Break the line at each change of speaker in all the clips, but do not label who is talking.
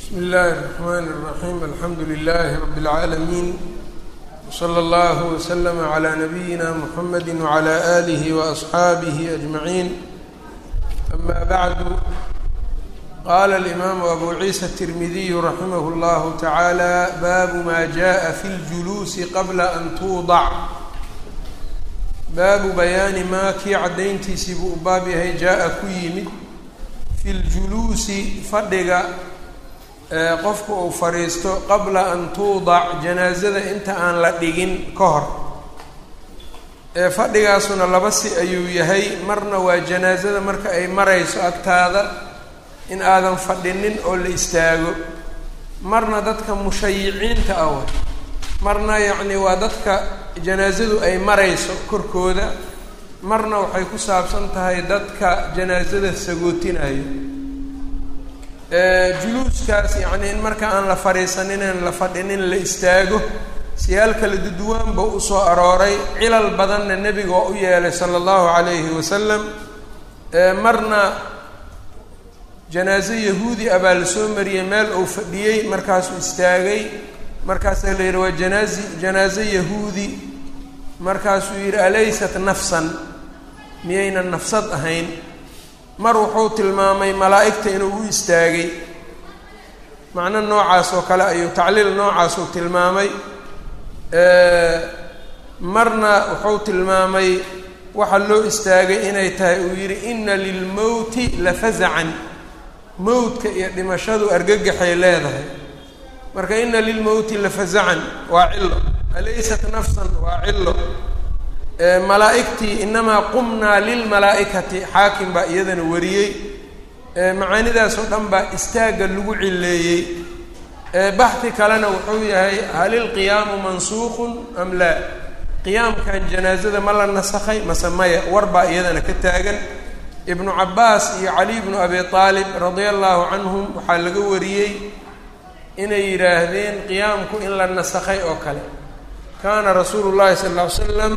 bsmi اllahi الرحmn الرaحيم alxamdu لlh رb العaalمين وslى اllه وslm عlى نbyina mحamd وعlى آlih وأصxaabih أجmaعين أma bعd qala الإmam أbu ciisa التirmidiy raximh اllah taعalى bab ma jaءa fi اljuluusi qabla an tuudac baabu bayaani maa kii caddayntiisii buu u baab yahay jaa-a ku yimid fi ljuluusi fadhiga qofku uu fadhiisto qabla an tuudac janaasada inta aan la dhigin ka hor fadhigaasuna laba si ayuu yahay marna waa janaasada marka ay marayso agtaada in aadan fadhinin oo la istaago marna dadka mushayiciinta ah wa marna yacni waa dadka janaasadu ay marayso korkooda marna waxay ku saabsan tahay dadka janaasada sagootinayo juluuskaas yacni in marka aan la fadhiisanin in la fadhinin la istaago siyaal kala duduwaan ba usoo arooray cilal badanna nebiga oo u yeelay sala allahu calayhi wasalam marna janaaso yahuudi ah baa la soo mariyey meel uu fadhiyey markaasuu istaagay markaasaa la yidhi waa janaazi janaaso yahuudi markaasuu yidhi alaysat nafsan miyaynan nafsad ahayn mar wuxuu tilmaamay malaa'igta inuu u istaagay macno noocaas oo kale ayuu tacliil noocaasuu tilmaamay marna wuxuu tilmaamay waxaa loo istaagay inay tahay uu yidhi ina lilmowti la fazacan mowdka iyo dhimashadu argagaxay leedahay marka ina lilmowti la fazacan waa cilo alaysat nafsan waa cilo malaa'igtii inamaa qumnaa lilmalaa'ikati xaakim baa iyadana wariyey macaanidaasoo dhan baa istaagga lagu cileeyey baxdi kalena wuxuu yahay hal ilqiyaamu mansuuqun am laa qiyaamkan janaasada ma la nasakhay mase maya war baa iyadana ka taagan ibnu cabbaas iyo cali bnu abi aalib radia allahu canhum waxaa laga wariyey inay yidhaahdeen qiyaamku in la nasakhay oo kale kaana rasuulu llahi sala lla ly slam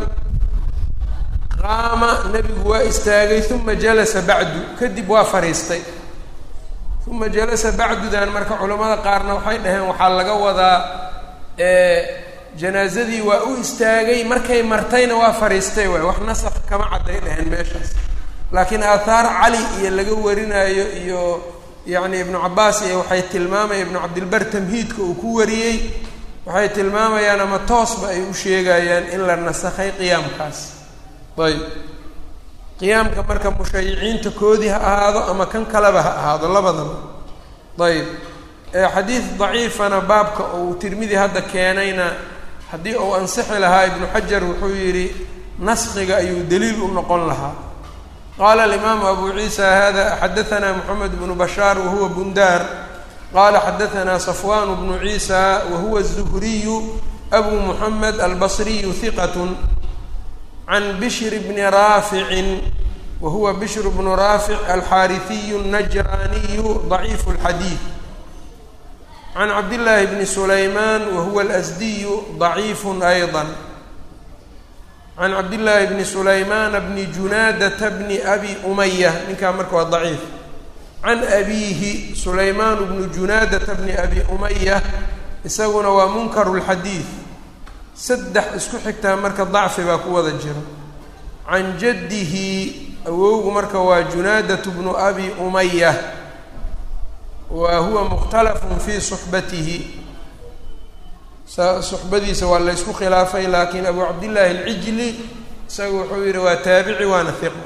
qaama nebigu waa istaagay uma jalasa bacdu kadib waa fadhiistay uma jalasa bacdudan marka culamada qaarna waxay dhaheen waxaa laga wadaa janaasadii waa u istaagay markay martayna waa fadhiistay waay wax nasakh kama cadday dhaheen meeshaas laakiin aathaar cali iyo laga warinaayo iyo yacni ibnu cabbaas iyo waxay tilmaamaya ibnu cabdilbar tamhiidka uu ku wariyey waxay tilmaamayaan ama toosba ay u sheegayaan in la nasakhay qiyaamkaas ayb qiyaamka marka mushayiciinta koodii ha ahaado ama kan kaleba ha ahaado labadaba ayb xadiid daciifana baabka uu tirmidi hadda keenayna haddii uu ansixi lahaa ibnu xajar wuxuu yidhi naskiga ayuu daliil u noqon lahaa qaala alimaamu abu ciisa hada xadaanaa moxamed bnu bashaar wahuwa bundaar qala xadaanaa safwan bnu ciisa wahuwa الzuhriyu abu muxamed albasriyu hiqat can bishr bni raaficin wahuwa bishr bnu raafic alxaariثiyu الnajraniyu ضaciif اlxadiid can cabdillaahi bni sulaymaan wahuwa alasdiyu ضaciif ayضا can cabdillaahi bni sulaymaana bni junaadata bni abi umaya ninkaa marka waa daciif can abiihi sulaymaanu bnu junaadata bni abi umaya isaguna waa munkaru lxadiid saddex isku xigtaa marka dacfi baa ku wada jira can jaddihi awowgu marka waa junaadatu bnu abi umaya wa huwa mukhtalafun fii suxbatihi suxbadiisa waa la ysku khilaafay laakiin abu cabdillaahi alcijli isaga wuxuu yihi waa taabici waana hiqo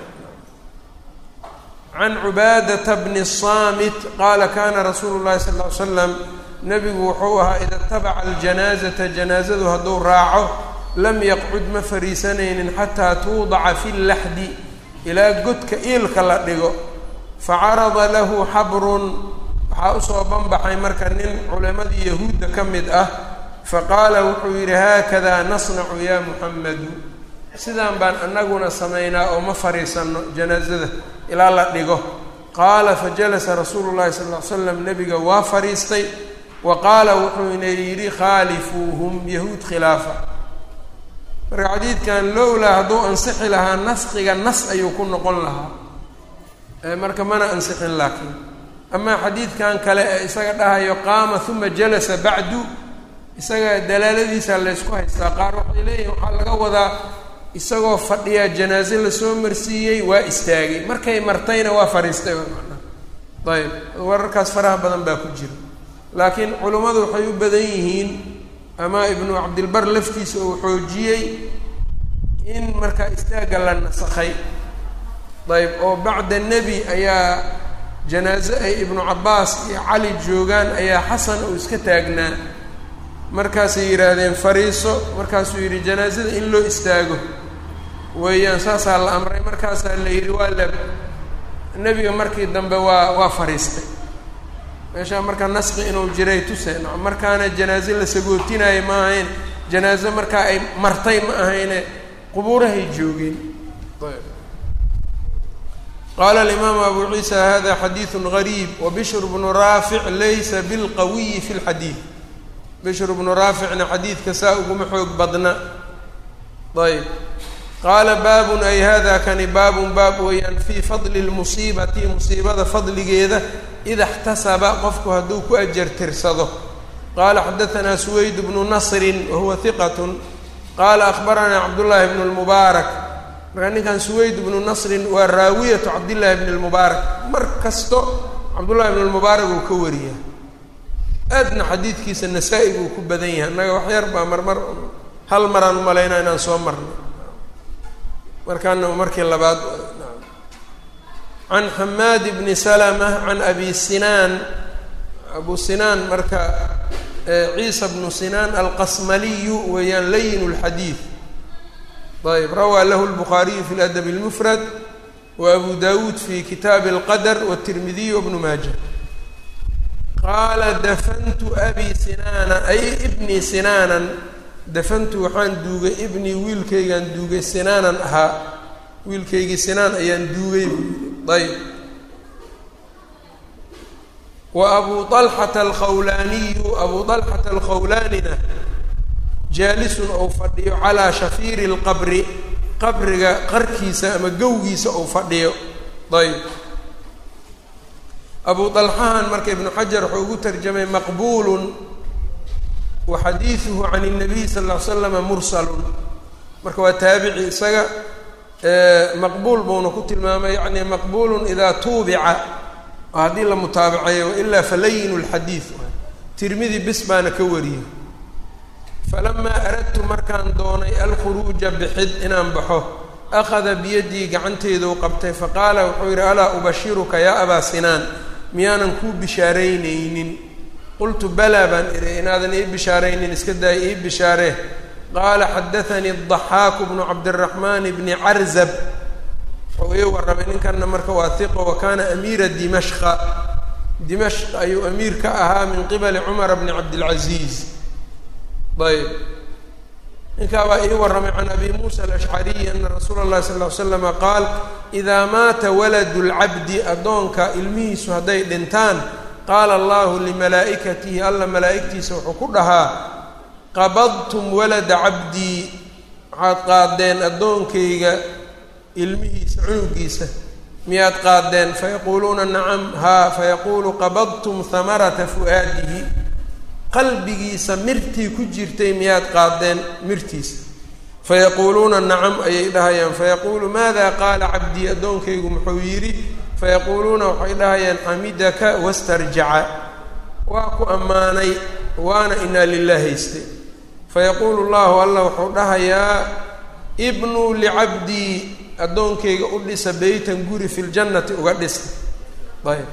can cubaadata bni saamit qaala kana rasuulu llahi sal ll ly slam nebigu wuxuu ahaa ida tabaca aljanaazata janaazadu hadduu raaco lam yaqcud ma fariisanaynin xataa tuudaca fi llaxdi ilaa godka iilka la dhigo facarada lahu xabrun waxaa usoo banbaxay marka nin culimadii yahuudda ka mid ah faqaala wuxuu yidhi haakadaa nasnacu yaa muxamedu sidaan baan anaguna samaynaa oo ma fariisanno janaasada ilaa la dhigo qaala fajalasa rasuulu llahi sal ll ly slam nebiga waa fadhiistay wa qaala wuxuuna yidhi khaalifuuhum yahuud khilaafa marka xadiidkan lowlaa hadduu ansixi lahaa naskiga nas ayuu ku noqon lahaa marka mana ansixin laakiin amaa xadiidkan kale ee isaga dhahayo qaama uma jalasa bacdu isaga dalaaladiisa laysku haystaa qaar waxay leeyihin waxaa laga wadaa isagoo fadhiyaa janaaze lasoo marsiiyey waa istaagay markay martayna waa fariistay manaa ayb wararkaas faraha badan baa ku jira laakiin culummadu waxay u badan yihiin ama ibnu cabdilbar laftiisa uu xoojiyey in markaa istaagga la nasakhay ayb oo bacda nebi ayaa janaaze ay ibnu cabbaas iyo cali joogaan ayaa xasan uu iska taagnaa markaasay yidhaahdeen fariiso markaasuu yidhi janaazada in loo istaago weeyaan saasaa la amray markaasaa la yidhi waa la nebiga markii dambe waa waa fariistay meeshaa markaa naski inuu jiray tuseen markaana janaaze la sagootinaayo ma ahayn janaaze markaa ay martay ma ahayne qubuurahay joogeen qaala alimaamu abu ciisa hada xadiidu gariib wabishr bnu raafic laysa bilqawiyi fi lxadiid bishr bnu raaficna xadiidka saa uguma xoog badna ayb qaala baabun ay hada kani baabun baab weeyaan fii fadli lmusiibati musiibada fadligeeda ida اxtasaba qofku hadduu ku ajar tirsado qaala xadaanaa suwayd bnu nasrin wahuwa hiqat qaala akhbaranaa cabdullaahi bnu lmubaarak markaa ninkan suwayd bnu nasrin waa raawiyatu cabdillaahi bni lmubaarak mar kasto cabdullahi bn lmubaarak uu ka wariya aadna xadiidkiisa nasaa-i buu ku badan yahay annaga wax yar baa marmar hal maraan umalaynaa inaan soo marnay markaana markii labaad can xamaad bni salama can abi sinaan abu sinaan marka ciisa bnu sinaan alqasmaliyu weeyaan layin اlxadiid ayb rawaa lahu lbukhaariyu fi ladab اlmufrad wa abu dawuud fi kitaabi اlqadr wالtirmidiy wbnu maaja qaala dafantu abi sinaana ay ibnii sinaanan dafantu waxaan duugay ibnii wiilkaygaan duugay sinaanan ahaa wiilkaygii sinaan ayaan duugay buu yidhi ayb wa abu alxata alkhawlaaniyu abu alxata alkhawlaanina jaalisun ou fadhiyo calaa shafiiri lqabri qabriga qarkiisa ama gowgiisa ou fadhiyo ayb abu alxahan marka ibnu xajar wuxuu ugu tarjamay maqbuulun wa xadiiduhu can الnabiy sal ll ly slama mursalun marka waa taabici isaga maqbuul buuna ku tilmaamay yani maqbuulun idaa tuubica oo haddii la mutaabaceeyo wailaa falayin اlxadiid tirmidi bis baana ka wariyey falamaa aradtu markaan doonay alkhuruuja bixid inaan baxo akhada biyadii gacanteeduu qabtay faqaala wuxuu yidhi alaa ubashiruka yaa abaa sinaan miyaanan kuu bishaaraynaynin qultu balaa baan idhi inaadan ii bishaaraynin iska daaya ii bishaaree qaala xadaanii adaxaaku bnu cabdiraxmaan bni carzab wuxuu ii warramay ninkanna marka waa hiqo wa kaana amiira dimashqa dimashq ayuu amiir ka ahaa min qibali cumara bni cabdilcaziiz ayb ninkaabaa ii warramay can abi muusa alashcariyi ana rasuula اllahi sal ly slama qaal idaa maata waladu lcabdi addoonka ilmihiisu hadday dhintaan qaala allahu limalaa'ikatihi alla malaa'igtiisa wuxuu ku dhahaa qabadtum walada cabdii waxaad qaadeen addoonkayga ilmihiisa cunugiisa miyaad qaadeen fayaquuluuna nacam haa fayaquulu qabadtum hamarata fu'aadihi qalbigiisa mirtii ku jirtay miyaad qaadeen mirtiisa fayaquuluuna nacam ayay dhahayaan fayaquulu maada qaala cabdii addoonkaygu muxuu yidhi fayaquuluuna waxay dhahayaan xamidaka wastarjaca waa ku ammaanay waana inaa lilah haystay fayaquulu llahu allah wuxuu dhahayaa ibnuu licabdii addoonkayga u dhisa beytan guri fi ljannati uga dhisa ayb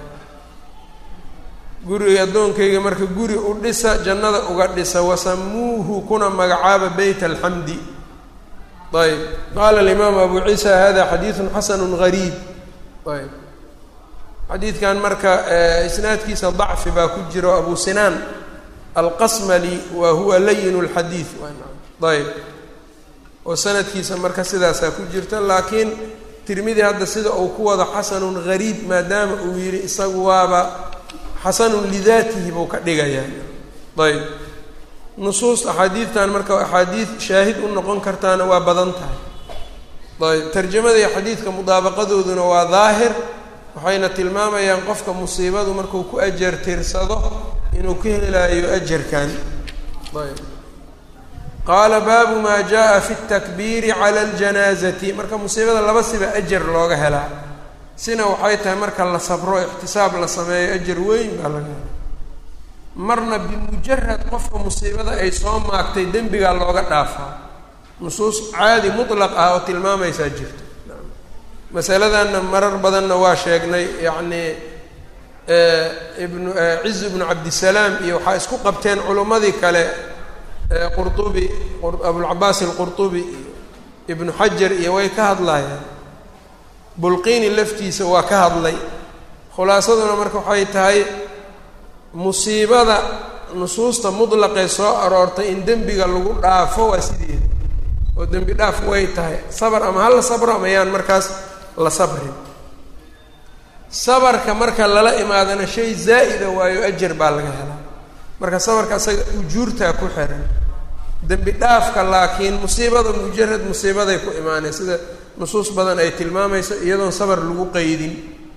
guriga addoonkayga marka guri u dhisa jannada uga dhisa wasamuuhu kuna magacaaba beyt alxamdi ayb qaala alimaamu abu ciisa hada xadiidun xasanu gariib ayb xadiidkan marka isnaadkiisa dacfi baa ku jiro abu sinaan alqasmali wa huwa layin lxadiid ayb oo sanadkiisa marka sidaasaa ku jirta laakiin tirmidi hadda sida uu ku wado xasanun gariib maadaama uu yidhi isagu waaba xasanun lidaatihi buu ka dhigayaa ayb nusuus axaadiidtan marka axaadiid shaahid u noqon kartaana waa badan tahay ayb tarjamada iyo xadiidka mudaabaqadooduna waa daahir waxayna tilmaamayaan qofka musiibadu markuu ku ajar tirsado inuu ka helaayo ajarkan ayb qaala baabu maa jaa fi اtakbiiri cala اljanaazati marka musiibada laba siba ajar looga helaa sina waxay tahay marka la sabro ixtisaab la sameeyo ajar weyn baa laga helaa marna bimujarad qofka musiibada ay soo maagtay dembigaa looga dhaafaa nusuus caadi mutlaq ah oo tilmaamaysaa jirto masaladanna marar badanna waa sheegnay yacni ibnu ciz ibnu cabdisalaam iyo waxaa isku qabteen culummadii kale qurtubi abulcabaas alqurtubi iyo ibnu xajar iyo way ka hadlayaan bulqiini laftiisa waa ka hadlay khulaasaduna marka waxay tahay musiibada nusuusta mutlaqee soo aroortay in dembiga lagu dhaafo waa sideeda oo dembi dhaaf way tahay sabar ama hala sabro ama yaan markaas la sabrin sabarka marka lala imaadana shay zaa'ida waayo ajar baa laga helaa marka sabarka asaga ujuurtaa ku xiran dembi dhaafka laakiin musiibada mujarad musiibaday ku imaanay sida nusuus badan ay tilmaamayso iyadoon sabar lagu qeydin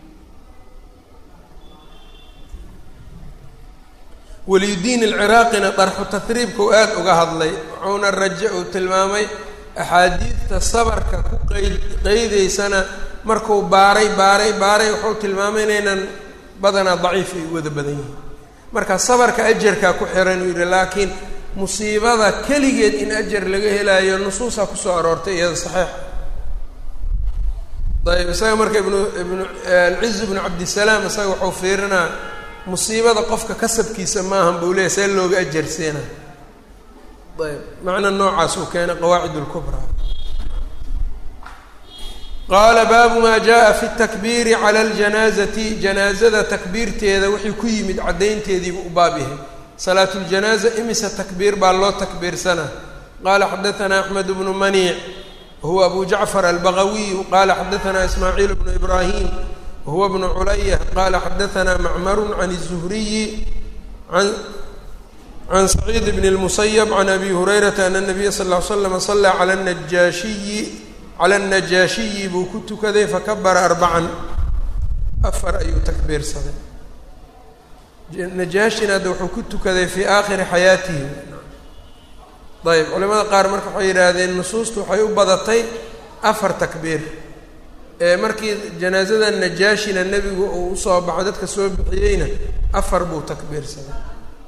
waliyudiin alciraaqina darxu tahriibka uu aada uga hadlay wuxuuna raja uu tilmaamay axaadiidta sabarka ku qeyd qeydaysana markuu baaray baaray baaray wuxuu tilmaamay inaynan badanaa daciif ay wada badan yihiin marka sabarka ajarkaa ku xiran uu yidhi laakiin musiibada keligeed in ajar laga helaayo nusuusaa kusoo aroortay iyada saxiix ayb isaga marka ibnu ibnu alciz ibnu cabdisalaam isaga wuxuu fiirinaa musiibada qofka kasabkiisa maahan buu leeyahy see looga ajarseena ayb macna noocaas uu keenay qawaacid اlkubraa qaala baabu maa jaءa fi اtakbiiri calى اljanaazati janaazada takbiirteeda wixii ku yimid caddaynteediibu u baab yahay salaat اljanaaza imisa takbiir baa loo takbiirsanaa qaala xadaثna axmed bnu maniic wahuwa abu jacfar albagawiyu qaala xadaثna ismaaciil bnu ibrahim wahuwa bnu culaya qaala xadaثna macmaru can الzuhriyi an can saciid bn اlmusayb can abi hurayrata ana الnabiya sal ll ly slam salaa cala najaashiyi cala الnajaashiyi buu ku tukaday fakabara arbacan afar ayuu takbiirsaday najaashina hadda wuxuu ku tukaday fii aakhiri xayaatihi ayb culimada qaar marka waxay yidhaahdeen nusuustu waxay u badatay afar takbiir ee markii janaasada najaashina nebigu uu usoo baxo dadka soo bixiyeyna afar buu takbiirsaday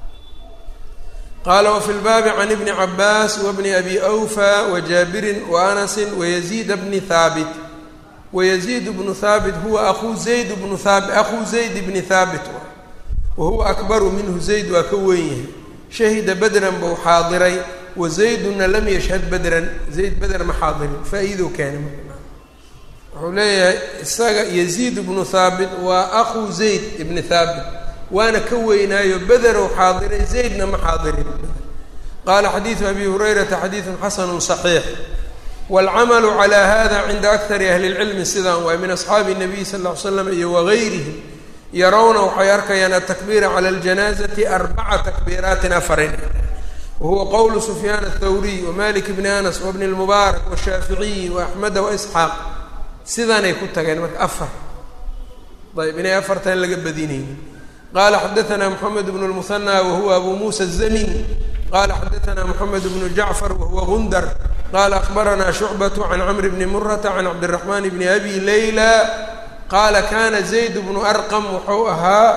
qaala wafi lbaabi can ibni cabaas wabni abi awfa wajaabirin waanasin wayaziida bni haabit wayaziid bnu haabit huwa akuu zayd bnu haabit akhuu zayd bni haabit wahuwa akbaru minhu zayd waa ka weyn yahay shahida bedran buu xaadiray wa zayduna lam yashhad bedran zayd beder ma xaadirin faa-iidou keenay wuxuu leeyahay isaga yaziid bnu haabit waa akhuu zayd ibni haabit waana ka weynaayo bederow xaadiray zaydna ma xaadirin qaala xadiidu abi hurayrata xadiidun xasanu صaxiix wاlcamalu calى hada cinda akari ahli اlcilmi sidaan waay min asxaabi الnabiy sal ll ly slam iyo wagayrihim yarawna waxay arkayaan atakbiira cala اljanaazati arbaca takbiiraatin afarin wahuwa qowlu sufyaan aلthawriy wamalik bni anas wabni اlmubaarak washaaficiyi waaxmeda waisxaaq sidaanay ku tageen marka afar ayb inay afartan laga badinayni qala xadaثna mxamed bn اlmuhanى wahuwa abu musa الzamin qala xadaثna mxamed bnu jacfar wahuwa gundar qala akbarana shucbaة can cmr bni murata can cabdالraxman bni abi layla qaala kana zayd bnu arqam wuxuu ahaa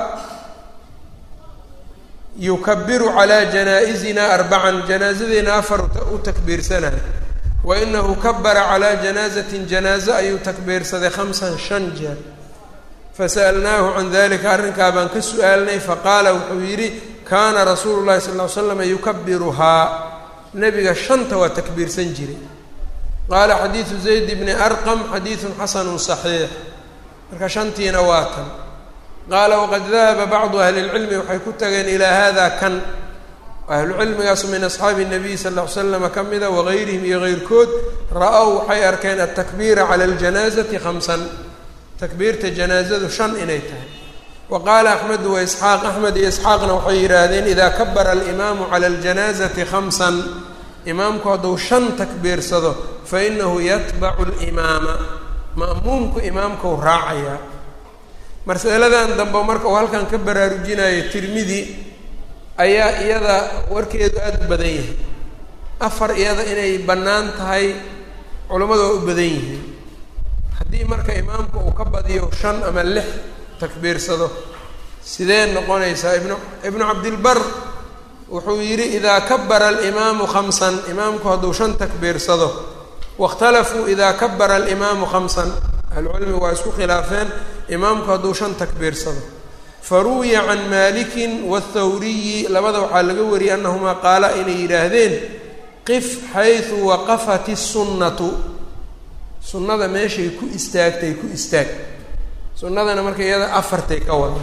yukabiru calى janaaئizina arbacan janaazadeena afar u takbiirsanay wainahu kabara calى janaaزati janaaze ayuu takbiirsaday hamsan shan jeer fasa'alnaahu can dalika arrinkaa baan ka su-aalnay faqaala wuxuu yidhi kaana rasuulu llahi sal ll ly slam yukabiruhaa nebiga shanta waa takbiirsan jiray qaala xadiidu zayd bni arqam xadiidun xasanu صaxiix marka shantiina waa tan qaala waqad dahaba bacdu ahli اlcilmi waxay ku tageen ilaa hada kan ahlucilmigaasu min asxaabi الnabiy sal ll ly slama ka mida wagayrihim iyo gayrkood ra-ow waxay arkeen atakbiira cala اljanaazati hamsan takbiirta janaazadu shan inay tahay wa qaala axmedu wa isxaaq axmed iyo isxaaqna waxay yidhaahdeen idaa kabara alimaamu cala aljanaazati khamsan imaamku hadduu shan takbiirsado fainahu yatbacu limaama ma'muumku imaamkau raacayaa masaladan dambe marka uu halkan ka baraarujinayo tirmidi ayaa iyada warkeedu aada u badan yahay afar iyada inay bannaan tahay culammadu waa u badan yihiin haddii marka imaamku uu ka badiyo shan ama lix takbiirsado sidee noqonaysaa ibnu ibnu cabdilbar wuxuu yidhi idaa kabara alimaamu khamsan imaamku hadduu shan takbiirsado waاkhtalafuu idaa kabara alimaamu khamsan ahlucilmi waa isku khilaafeen imaamku hadduu shan takbiirsado faruwiya can maalikin waاthawriyi labada waxaa laga wariyay annahumaa qaala inay yidhaahdeen qif xaysu waqafat الsunnatu sunnada meeshay ku istaagtay ku istaag sunnadana marka iyada afartay ka wada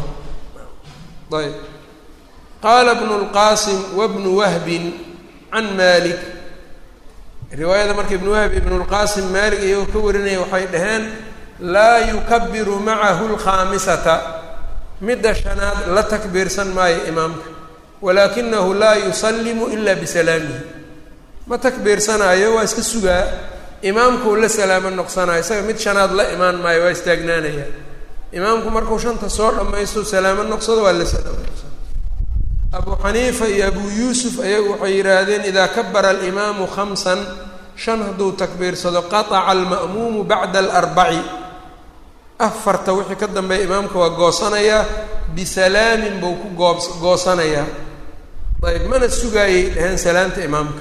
ayb qaala bnu اlqaasim wabnu wahbin can malik riwaayada marka ibnu wahb ibnu اlqaasim maalik iyagoo ka warinaya waxay dhaheen laa yukabiru macahu اlkhaamisata midda shanaad la takbiirsan maayo imaamka walaakinahu laa yusallimu ila bisalaamihi ma takbiirsanaayo waa iska sugaa imaamkuu la salaamo noqsanayo isaga mid shanaad la imaan maayo waa istaagnaanaya imaamku markuu shanta soo dhammaysto salaamo noqsado waa la salaamo noqsado abu xaniifa iyo abu yuusuf ayagu waxay yidhaahdeen idaa kabara alimaamu khamsan shan hadduu takbiirsado qataca alma'muumu bacda alarbaci afarta wixii ka dambeeya imaamka waa goosanayaa bisalaamin buu ku goob goosanayaa ayb mana sugaayay dhaheen salaamta imaamka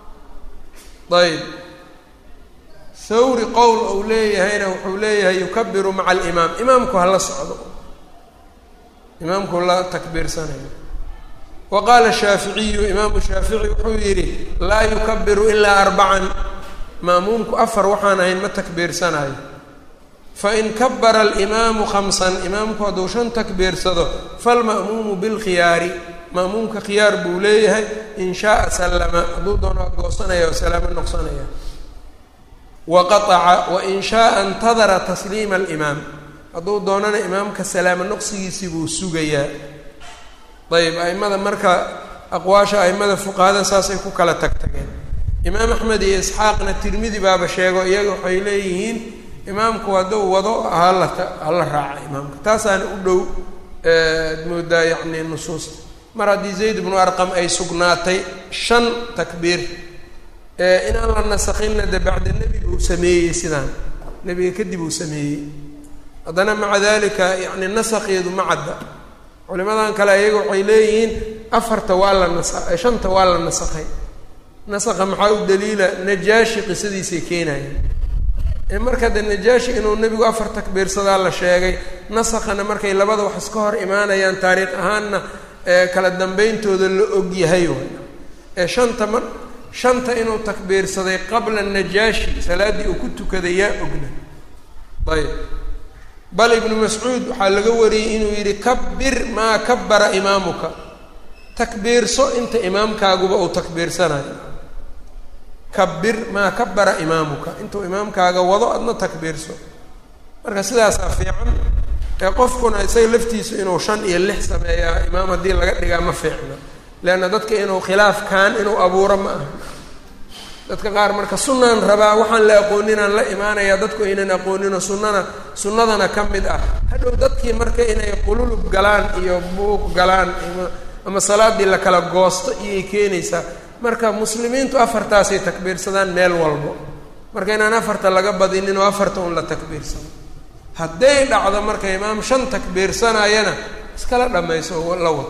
ayb thawri qowl ou leeyahayna wuxuu leeyahay yukabiru maca alimaam imaamku hala socdo imaamku la takbiirsanayo wa qaala shaaficiyu imaamu shaafici wuxuu yidhi laa yukabiru ilaa arbacan ma'muumku afar waxaan ahayn ma takbiirsanayo fain kabara alimaamu khamsan imaamku hadduu shan takbiirsado falma'muumu bilkhiyaari ma'muumka khiyaar buu leeyahay in shaaa sallama hadduu doono waa goosanaya oo salaamo noqsanaya wa qataca wain shaaa intadara tasliima alimaam hadduu doonana imaamka salaamo noqsigiisii buu sugayaa ayb aimada marka aqwaasha aimada fuqahada saasay ku kala tag tageen imaam axmed iyo isxaaqna tirmidi baaba sheego iyaga waxay leeyihiin imaamku hadduu wado hala hala raaca imaamka taasaana u dhow ad moodaa yacni nusuusta mar haddii zayd bnu arqam ay sugnaatay shan takbiir inaan la nasakhinna de bacda nebiga uu sameeyey sidaan nebiga kadib uu sameeyey haddana maca dalika yani nasakheedu ma cadda culimadan kale iyaga waxay leeyihiin afarta waa la nasa shanta waa la nasakhay nasakha maxaa u daliila najaashi qisadiisay keenayeen marka de najaashi inuu nebigu afar takbiirsadaa la sheegay nasakhana markay labada wax iska hor imaanayaan taariikh ahaanna kala dambeyntooda la og yahay ee shanta mar shanta inuu takbiirsaday qabla najaashi salaaddii uu ku tukaday yaa ogna ayb bal ibnu mascuud waxaa laga wariyey inuu yidhi kabir maa kabara imaamuka takbiirso inta imaamkaaguba uu takbiirsanayo kabir maa kabara imaamuka intuu imaamkaaga wado adna takbiirso marka sidaasaa fiican ee qofkuna isaga laftiisu inuu shan iyo lix sameeyaa imaam haddii laga dhigaa ma fiicna leanna dadka inuu khilaafkaan inuu abuuro ma aha dadka qaar marka sunaan rabaa waxaan la aqooninaan la imaanayaa dadku aynan aqoonino sunnana sunnadana ka mid ah hadhow dadkii marka inay qululub galaan iyo buuq galaan ama salaadii la kala goosto iyay keenaysaa marka muslimiintu afartaasay takbiirsadaan meel walbo marka inaan afarta laga badinin oo afarta un la takbiirsado hadday dhacdo marka imaam shan takbiirsanayana iskala dhamayso oo la wad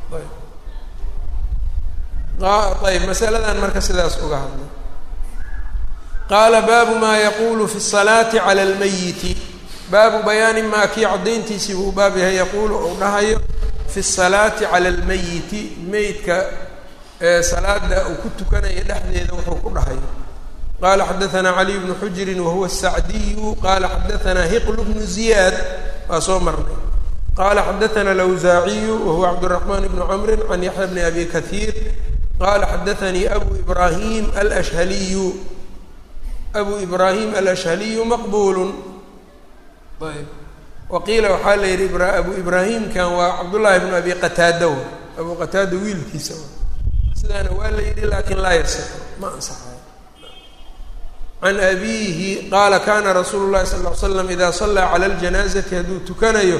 ayb masaladan marka sidaas uga hadlay qaala baabu maa yaquulu fi الsalaati calى اlmayiti baabu bayaani maa kii caddayntiisii buu baab yahay yaquulu uu dhahayo fi الsalaati calى اlmayiti meydka salaada uu ku tukanaya dhexdeeda wuxuu ku dhahayo qala xadaثna caliy bnu xujri wahuwa الsacdiyu qala xadaثna hiql bnu ziyaad waa soo marnay qala xadaثna lawsaaciyu wahuwa cabdالرaحman bnu cmri can yaxya bni abi kahiir qala xadaثanii abu ibrahim alashhaliyu abu ibrahim alashhaliyu maqbul ayb waqiila waxaa la yihi abu ibrahimkan waa cabdullahi bnu abi qataada abu qataada wiilkiisa sidaana waa la yidhi lakin laa yasixu ma ansaxayo can abiihi qaala kana rasuulu llahi sal l slam ida sallaa cala ljanaazati hadduu tukanayo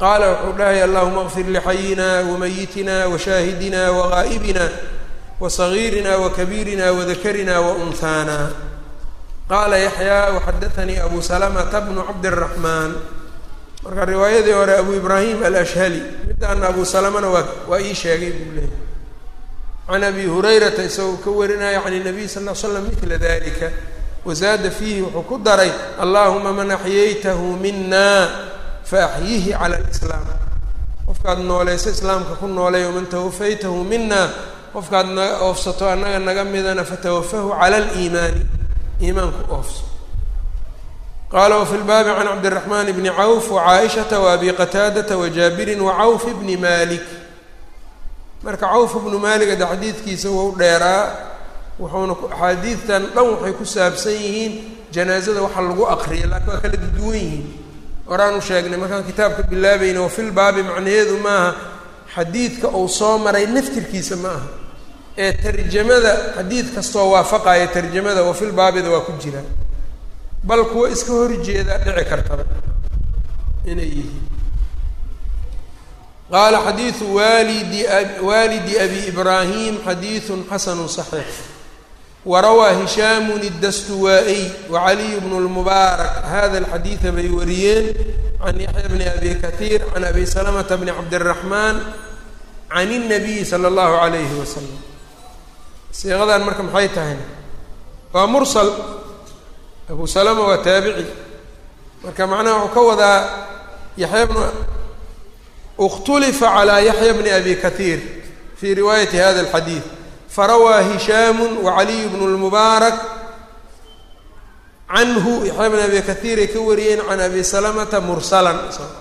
qaala wuxuu dhahay allahuma kfir lixayina wamayitina washaahidina wagaa'ibina wasagiirina wakabiirina wadakarina waunhaana qaala yaxyaa waxadatanii abu salamata bnu cabdiraxmaan marka riwaayadii hore abu ibraahim alashhali midaana abu salamana waa waa ii sheegay buu leeyahy can abi hurayrata isagoo ka warinaya can nabiy sal l slam mila dalika wazaada fiihi wuxuu ku daray allahuma man axyaytahu mina faaxyihi cala lislaam qofkaad noolayso islaamka ku noolay waman tawafaytahu mina qofkaad naga oofsato annaga naga midana fatawafahu cala aliimaani iimaanku oofso qaala wafi lbaabi can cabdiraxmaan bni cawf wacaaishata waabi qataadata wajaabirin wacawf bni malik marka cawf bnu malik ada xadiidkiisa wou dheeraa wuxuuna axaadiidtan dhan waxay ku saabsan yihiin janaazada waxa lagu aqriya laakiin waa kala duwan yihiin horaan u sheegnay markaan kitaabka bilaabayna wafil baabi macnaheedu maaha xadiidka uu soo maray naftirkiisa ma aha ee tarjamada xadiid kastoo waafaqaya tarjamada wafil baabida waa ku jira bal kuwa iska horjeeda dhici kartaba inay yihiin qaala xadiidu waalidi waalidi abi ibraahim xadiidu xasanu صaxiix warawaa hishaamu الdastuwaa-iy wacaliy bnu اlmubaarak hada alxadiida bay wariyeen can yaxya bni abi kahiir can abi salamata bni cabdiraxmaan can الnabiyi salى اllahu alayhi wasalam siiqadan marka maxay tahay waa mursal abu salama waa taabici marka macnaha wuxuu ka wadaa yaxya bnu اkhtulifa calى yaxya bni abi kahiir fi riwaayati hada اlxadiid farawaa hishaamu wacaliy bnu اlmubaarak canhu yaxya bn abi kahiir ay ka wariyeen can abi salamata mursalan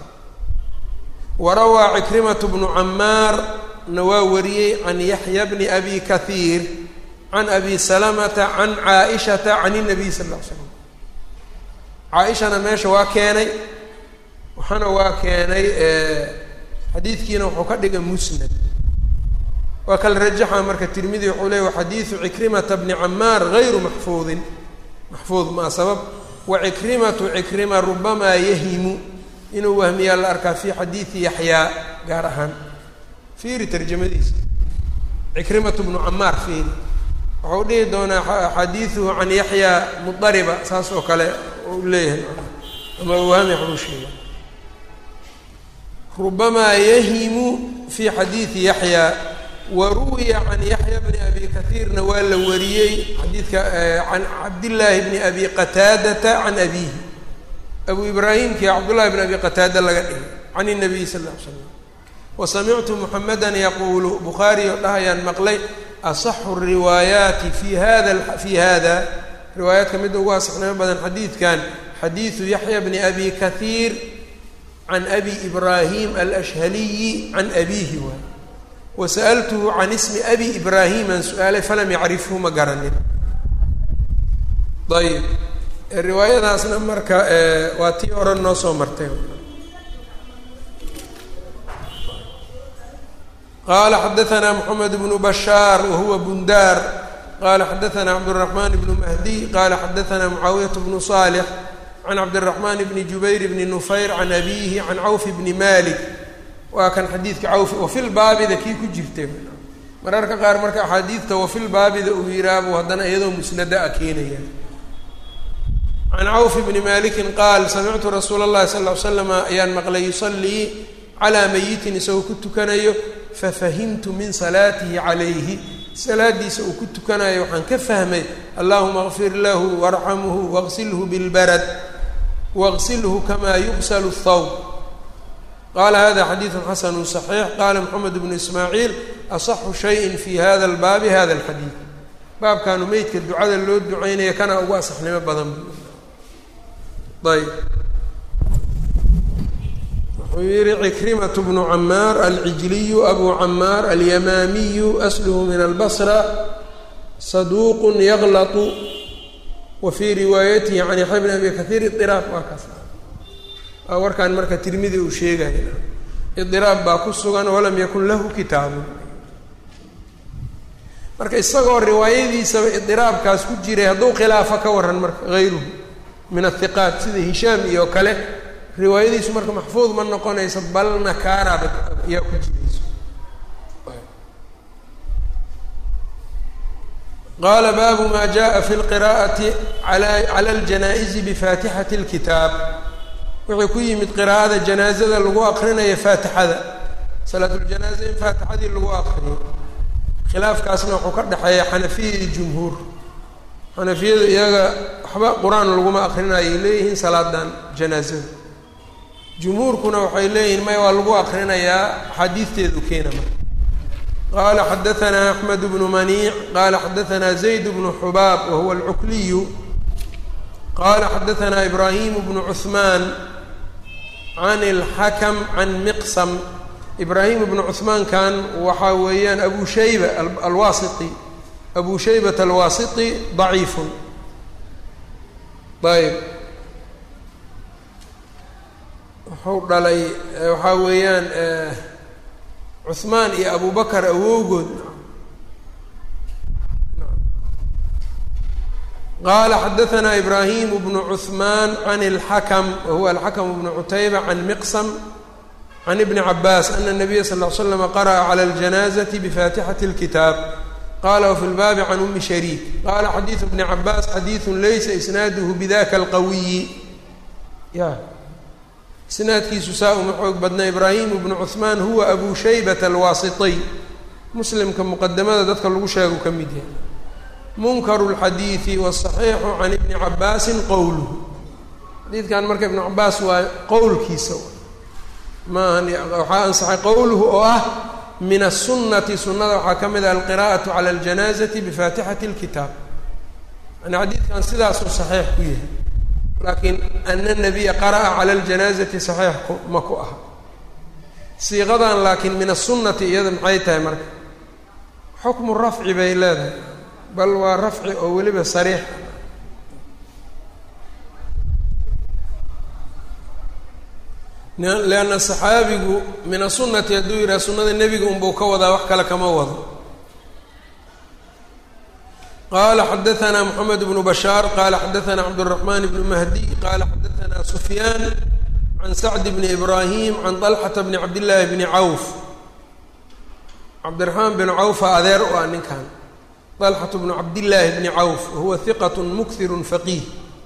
warawaa cikrimatu bnu camaar na waa wariyey can yaxya bni abi kahiir can abi salamata can caaishata can الnabiy sal ll ly slam caa-ishana meesha waa keenay waxaana waa keenay xadiidkiina wuxuu ka dhigay musnad waa kala rajaxa marka tirmidi wuxuu leey wa xadiidu cikrimata bni camaar gayru maxfuudin maxfuud maa sabab wa cikrimatu cikrima rubamaa yahimu inuu wahmiyaa la arkaa fi xadiidi yaxyaa gaar ahaan fiiri tarjamadiisa cikrimatu bnu camaar fiiri wuxuu dhihi doonaa xadiiduhu can yaxyaa mudariba saas oo kale u leeyahay ama wahmi waxbuu sheega rubamaa yahimu fi xadiidi yaxyaa wa ruwiya can yaxya bni abi kahiirna waa la wariyey xadiidka can cabdillaahi bni abi qataadata can abiihi abu ibraahimkii cabdullahi bni abi qataada laga dhigay can الnabiy sal ll ly slam wasamictu muxamedan yaquulu bukhaari oo dhahayaan maqlay asaxu riwaayaati fi hada fi hada riwaayaadka midda ugu asaxnimo badan xadiidkan xadiidu yaxya bni abi kahiir can abi ibraahim alashhaliyi can abiihi waay wasa'altuhu can ismi abi ibraahiman su-aalay falam yacrifhu ma garanin ayib riwaayadaasna marka waa tii hore noo soo martay qala xadaثna mحamed bnu bashaar wahuwa bundaar qala xadaثna cabdالرaحman bnu mahdiy qala xadaثna mucaawiyaة bnu صالح can cabdالرaحman bni jubayr bni nufayr can abihi can cawf bni malik waa kan xadiidka cawf wafil baabida kii ku jirtay mararka qaar marka axaadiidta wafil baabida uu yihaabu haddana iyadoo musnada a keenaya can cawf bni maliki qaal samictu rasuula اllahi sal ly slama ayaan maqlay yusalii calaa mayitin isagoo ku tukanayo fafahimtu min salaatihi calayhi salaadiisa uu ku tukanayo waxaan ka fahmay allahuma kfir lahu warxamhu waqsilhu bilbarad waqsilhu kamaa yuqslu thawb qala hada xadiidu xasanu صaxiix qala moxamed bnu ismaaciil asaxu shayin fi hada lbaabi hada alxadiid baabkaanu meydka ducada loo duceynaya kana ugu asaxnimo badan ayb wuxuu yihi cikrimatu bnu camaar alcijliyu abu camaar alyamaamiyu asluhu min albasra saduuq yaglatu wa fii riwaayatihi can yaxya bn abi kahiir iiraab waa kaas waa warkaan marka tirmidi uu sheegaya idiraab baa ku sugan walam yakun lahu kitaabun marka isagoo riwaayadiisaba idiraabkaas ku jiray hadduu khilaafo ka waran marka hayruhu min athiqaat sida hishaam iyo kale riwaayadiisu marka maxfuud ma noqonayso bal nakaaraaba ayaa ku jirayso qaala baabu ma jaءa fi اlqira'ati cala اljanaa'izi bifaatixati اlkitaab wuxuu ku yimid qiraa'ada janaazada lagu aqrinayo faatixada salaatuljanaaza in faatixadii lagu aqriyo khilaafkaasna wuxuu ka dhexeeya xanafiya iyo jumhuur xanafiyadu iyaga waxba qur-aan laguma aqrinayay leeyihiin salaadan janaazada jumhuurkuna waxay leeyihiin maya waa lagu aqrinayaa axaadiisteedu keena marka qala xadaanaa axmed bnu maniic qala xadaanaa zayd bnu xubaab wahuwa alcukliyu qala xadaanaa ibrahim bnu cuثmaan can اlxakm can miqsam ibrahim bnu cuثmaankan waxaa weeyaan abu shayba alwasiti abu shaybat alwasiti ضaciifu ayb wuxuu dhalay waxaa weeyaan cuثmaan iyo abu bakr awowgood qala xadaanaa ibrahim bnu cuثmaan can اlxakm wahuwa alxakm bnu cutayba can miqsm can ibni cabaas ana الnabiya sal ll slm qara'a clى اljanaaزaةi bifatixati اlkitaab qala wfi lbaabi can umi shariik qala xadiidu bni cabaas xadiidu laysa isnaaduhu bidaka اlqawiyi ya isnaadkiisu saa uma xoog badna ibraahim bnu cuثmaan huwa abu shaybat alwaasitiy muslimka muqadamada dadka lagu sheegu ka mid yahay munkaru اlxadiidi wاsaxiixu can ibni cabaasin qowluhu xadiidkan marka ibnu cabaas waa qowlkiisa maahan waxaa ansaxay qowluhu oo ah min aلsunati sunada waxaa ka mid ah alqira'aةu calى اljanaaزati bifaatixati اlkitaab yani xadiidkan sidaasuu saxiix ku yahay laakiin ana nabiya qara'a cala اljanaazati saxiix ku ma ku aha siiqadan laakiin min aلsunati iyada maxay tahay marka xukmu rafci bay leedahay bal waa rafci oo weliba sariix lianna saxaabigu min asunati hadduu yidhaha sunnada nebiga unbuu ka wadaa wax kale kama wado qala xadaanaa moxamed bnu bashaar qala xadaanaa cabdالraxman bnu mahdi qala xadaanaa sufyaan can sacd bni ibrahim can طalxata bni cabdillaahi bni cawf cabdiraxmaan bn cawfa adeer u ah ninkan طalxatu bnu cabdillaahi bni cawf wahuwa hiqat mukhiru faqiih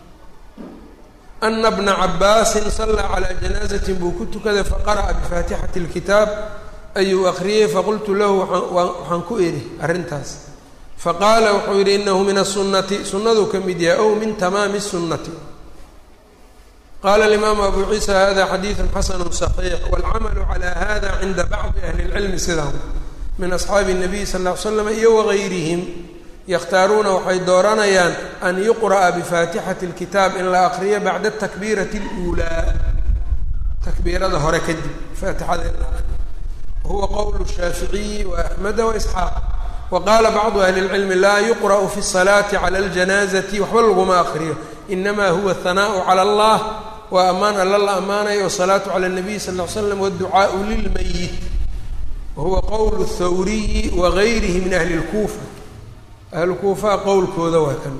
ana bna cabaasin salaa calaa janaazatin buu ku tukaday faqara'a bifaatixati اlkitaab ayuu akriyey faqultu lahu waxaan ku idhi arrintaas faqaala wuxuu yidhi inahu min aلsunati sunaduu ka mid yahay ow min tamaami الsunati qala alimaamu abu ciisa hada xadiidu xasanu صaxiix wاlcamalu calى hada cinda bacdi ahli اlcilmi sidahu min asxaabi الnabiy sal ll ly slam iyo wagayrihim yakhtaaruuna waxay dooranayaan an yuqra'a bifaatixati اlkitaab in la akriyo bacda takbiirati اluulaa takbiirada hore kadib faatixada in la akriyo wahuwa qowl shaaficiyi waaxmeda waisxaaq waqaala bacdu ahli اlcilmi laa yuqra'u fi الsalaati cala اljanaazati waxba laguma akriyo inama huwa ahanaaءu cala allah waa ammaan alla la ammaanayo wasalaatu cala اnabiy sal ll ly slam wاdducaau lilmayit wahuwa qowl اthawriyi wagayrihi min ahli اlkuufa ahlu kuufaha qowlkooda waa kan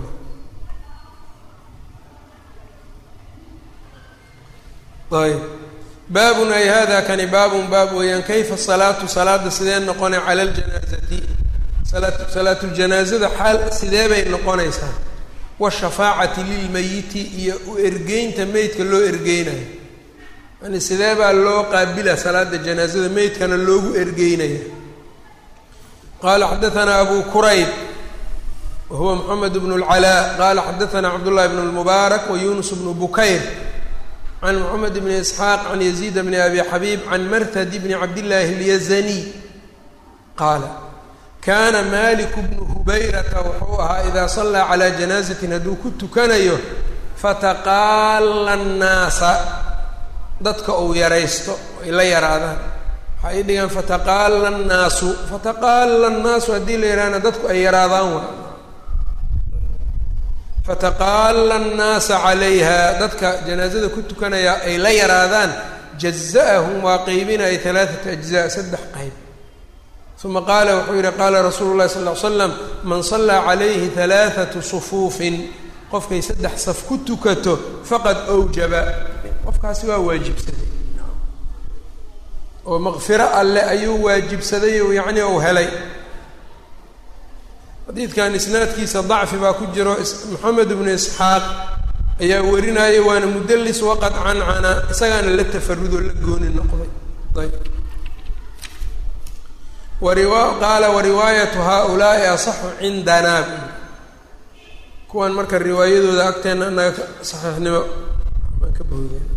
ayb baabun ay hada kani baabun baab weeyaan kayfa salaatu salaada sidee noqona cala اljanaazati salaatuljanaaزada xaal sidee bay noqonaysaa washafaacati lilmayiti iyo u ergeynta meydka loo ergeynayo yani sidee baa loo qaabila salaada janaazada meydkana loogu ergeynaya qala xadaanaa abu kurayb wahuwa moxamed bn اlcalaa qala xadaanaa cabdullahi bn اlmubaarak wa yunus bnu bukayr can moxamed bni isxaaq can yaziid bni abi xabiib can martad bni cabdillaahi اlyazaniy qaala kaana maliku bnu hubayrata wuxuu ahaa idaa sallaa calaa janaazatin hadduu ku tukanayo fataqaala annaasa dadka uu yaraysto ay la yaraadaan waxay dhigaan fataqaala annaasu fataqaala annaasu haddii la yidhahna dadku ay yaraadaan wa fataqaala annaasa calayha dadka janaazada ku tukanaya ay la yaraadaan jaza'ahum waa qeybinaya alaaata ajzaa saddex qayb uma qaala wuxuu yihi qaala rasuulu llahi sal ll ly slam man sallaa calayhi halaathatu sufuufin qofkay saddex saf ku tukato faqad awjaba qof qofkaasi waa waajibsaday oo maqfiro alle ayuu waajibsaday o yacni uu helay xadiidkan isnaadkiisa dacfi baa ku jiro moxamed ibnu isxaaq ayaa warinaya waana mudallis waqad cancana isagaana la tafarudoo la gooni noqday ayb wariwa qaala wariwaayatu haaulaai asaxu cindanaa kuwan marka riwaayadooda agteena anaga saxiixnimo baan ka boodeen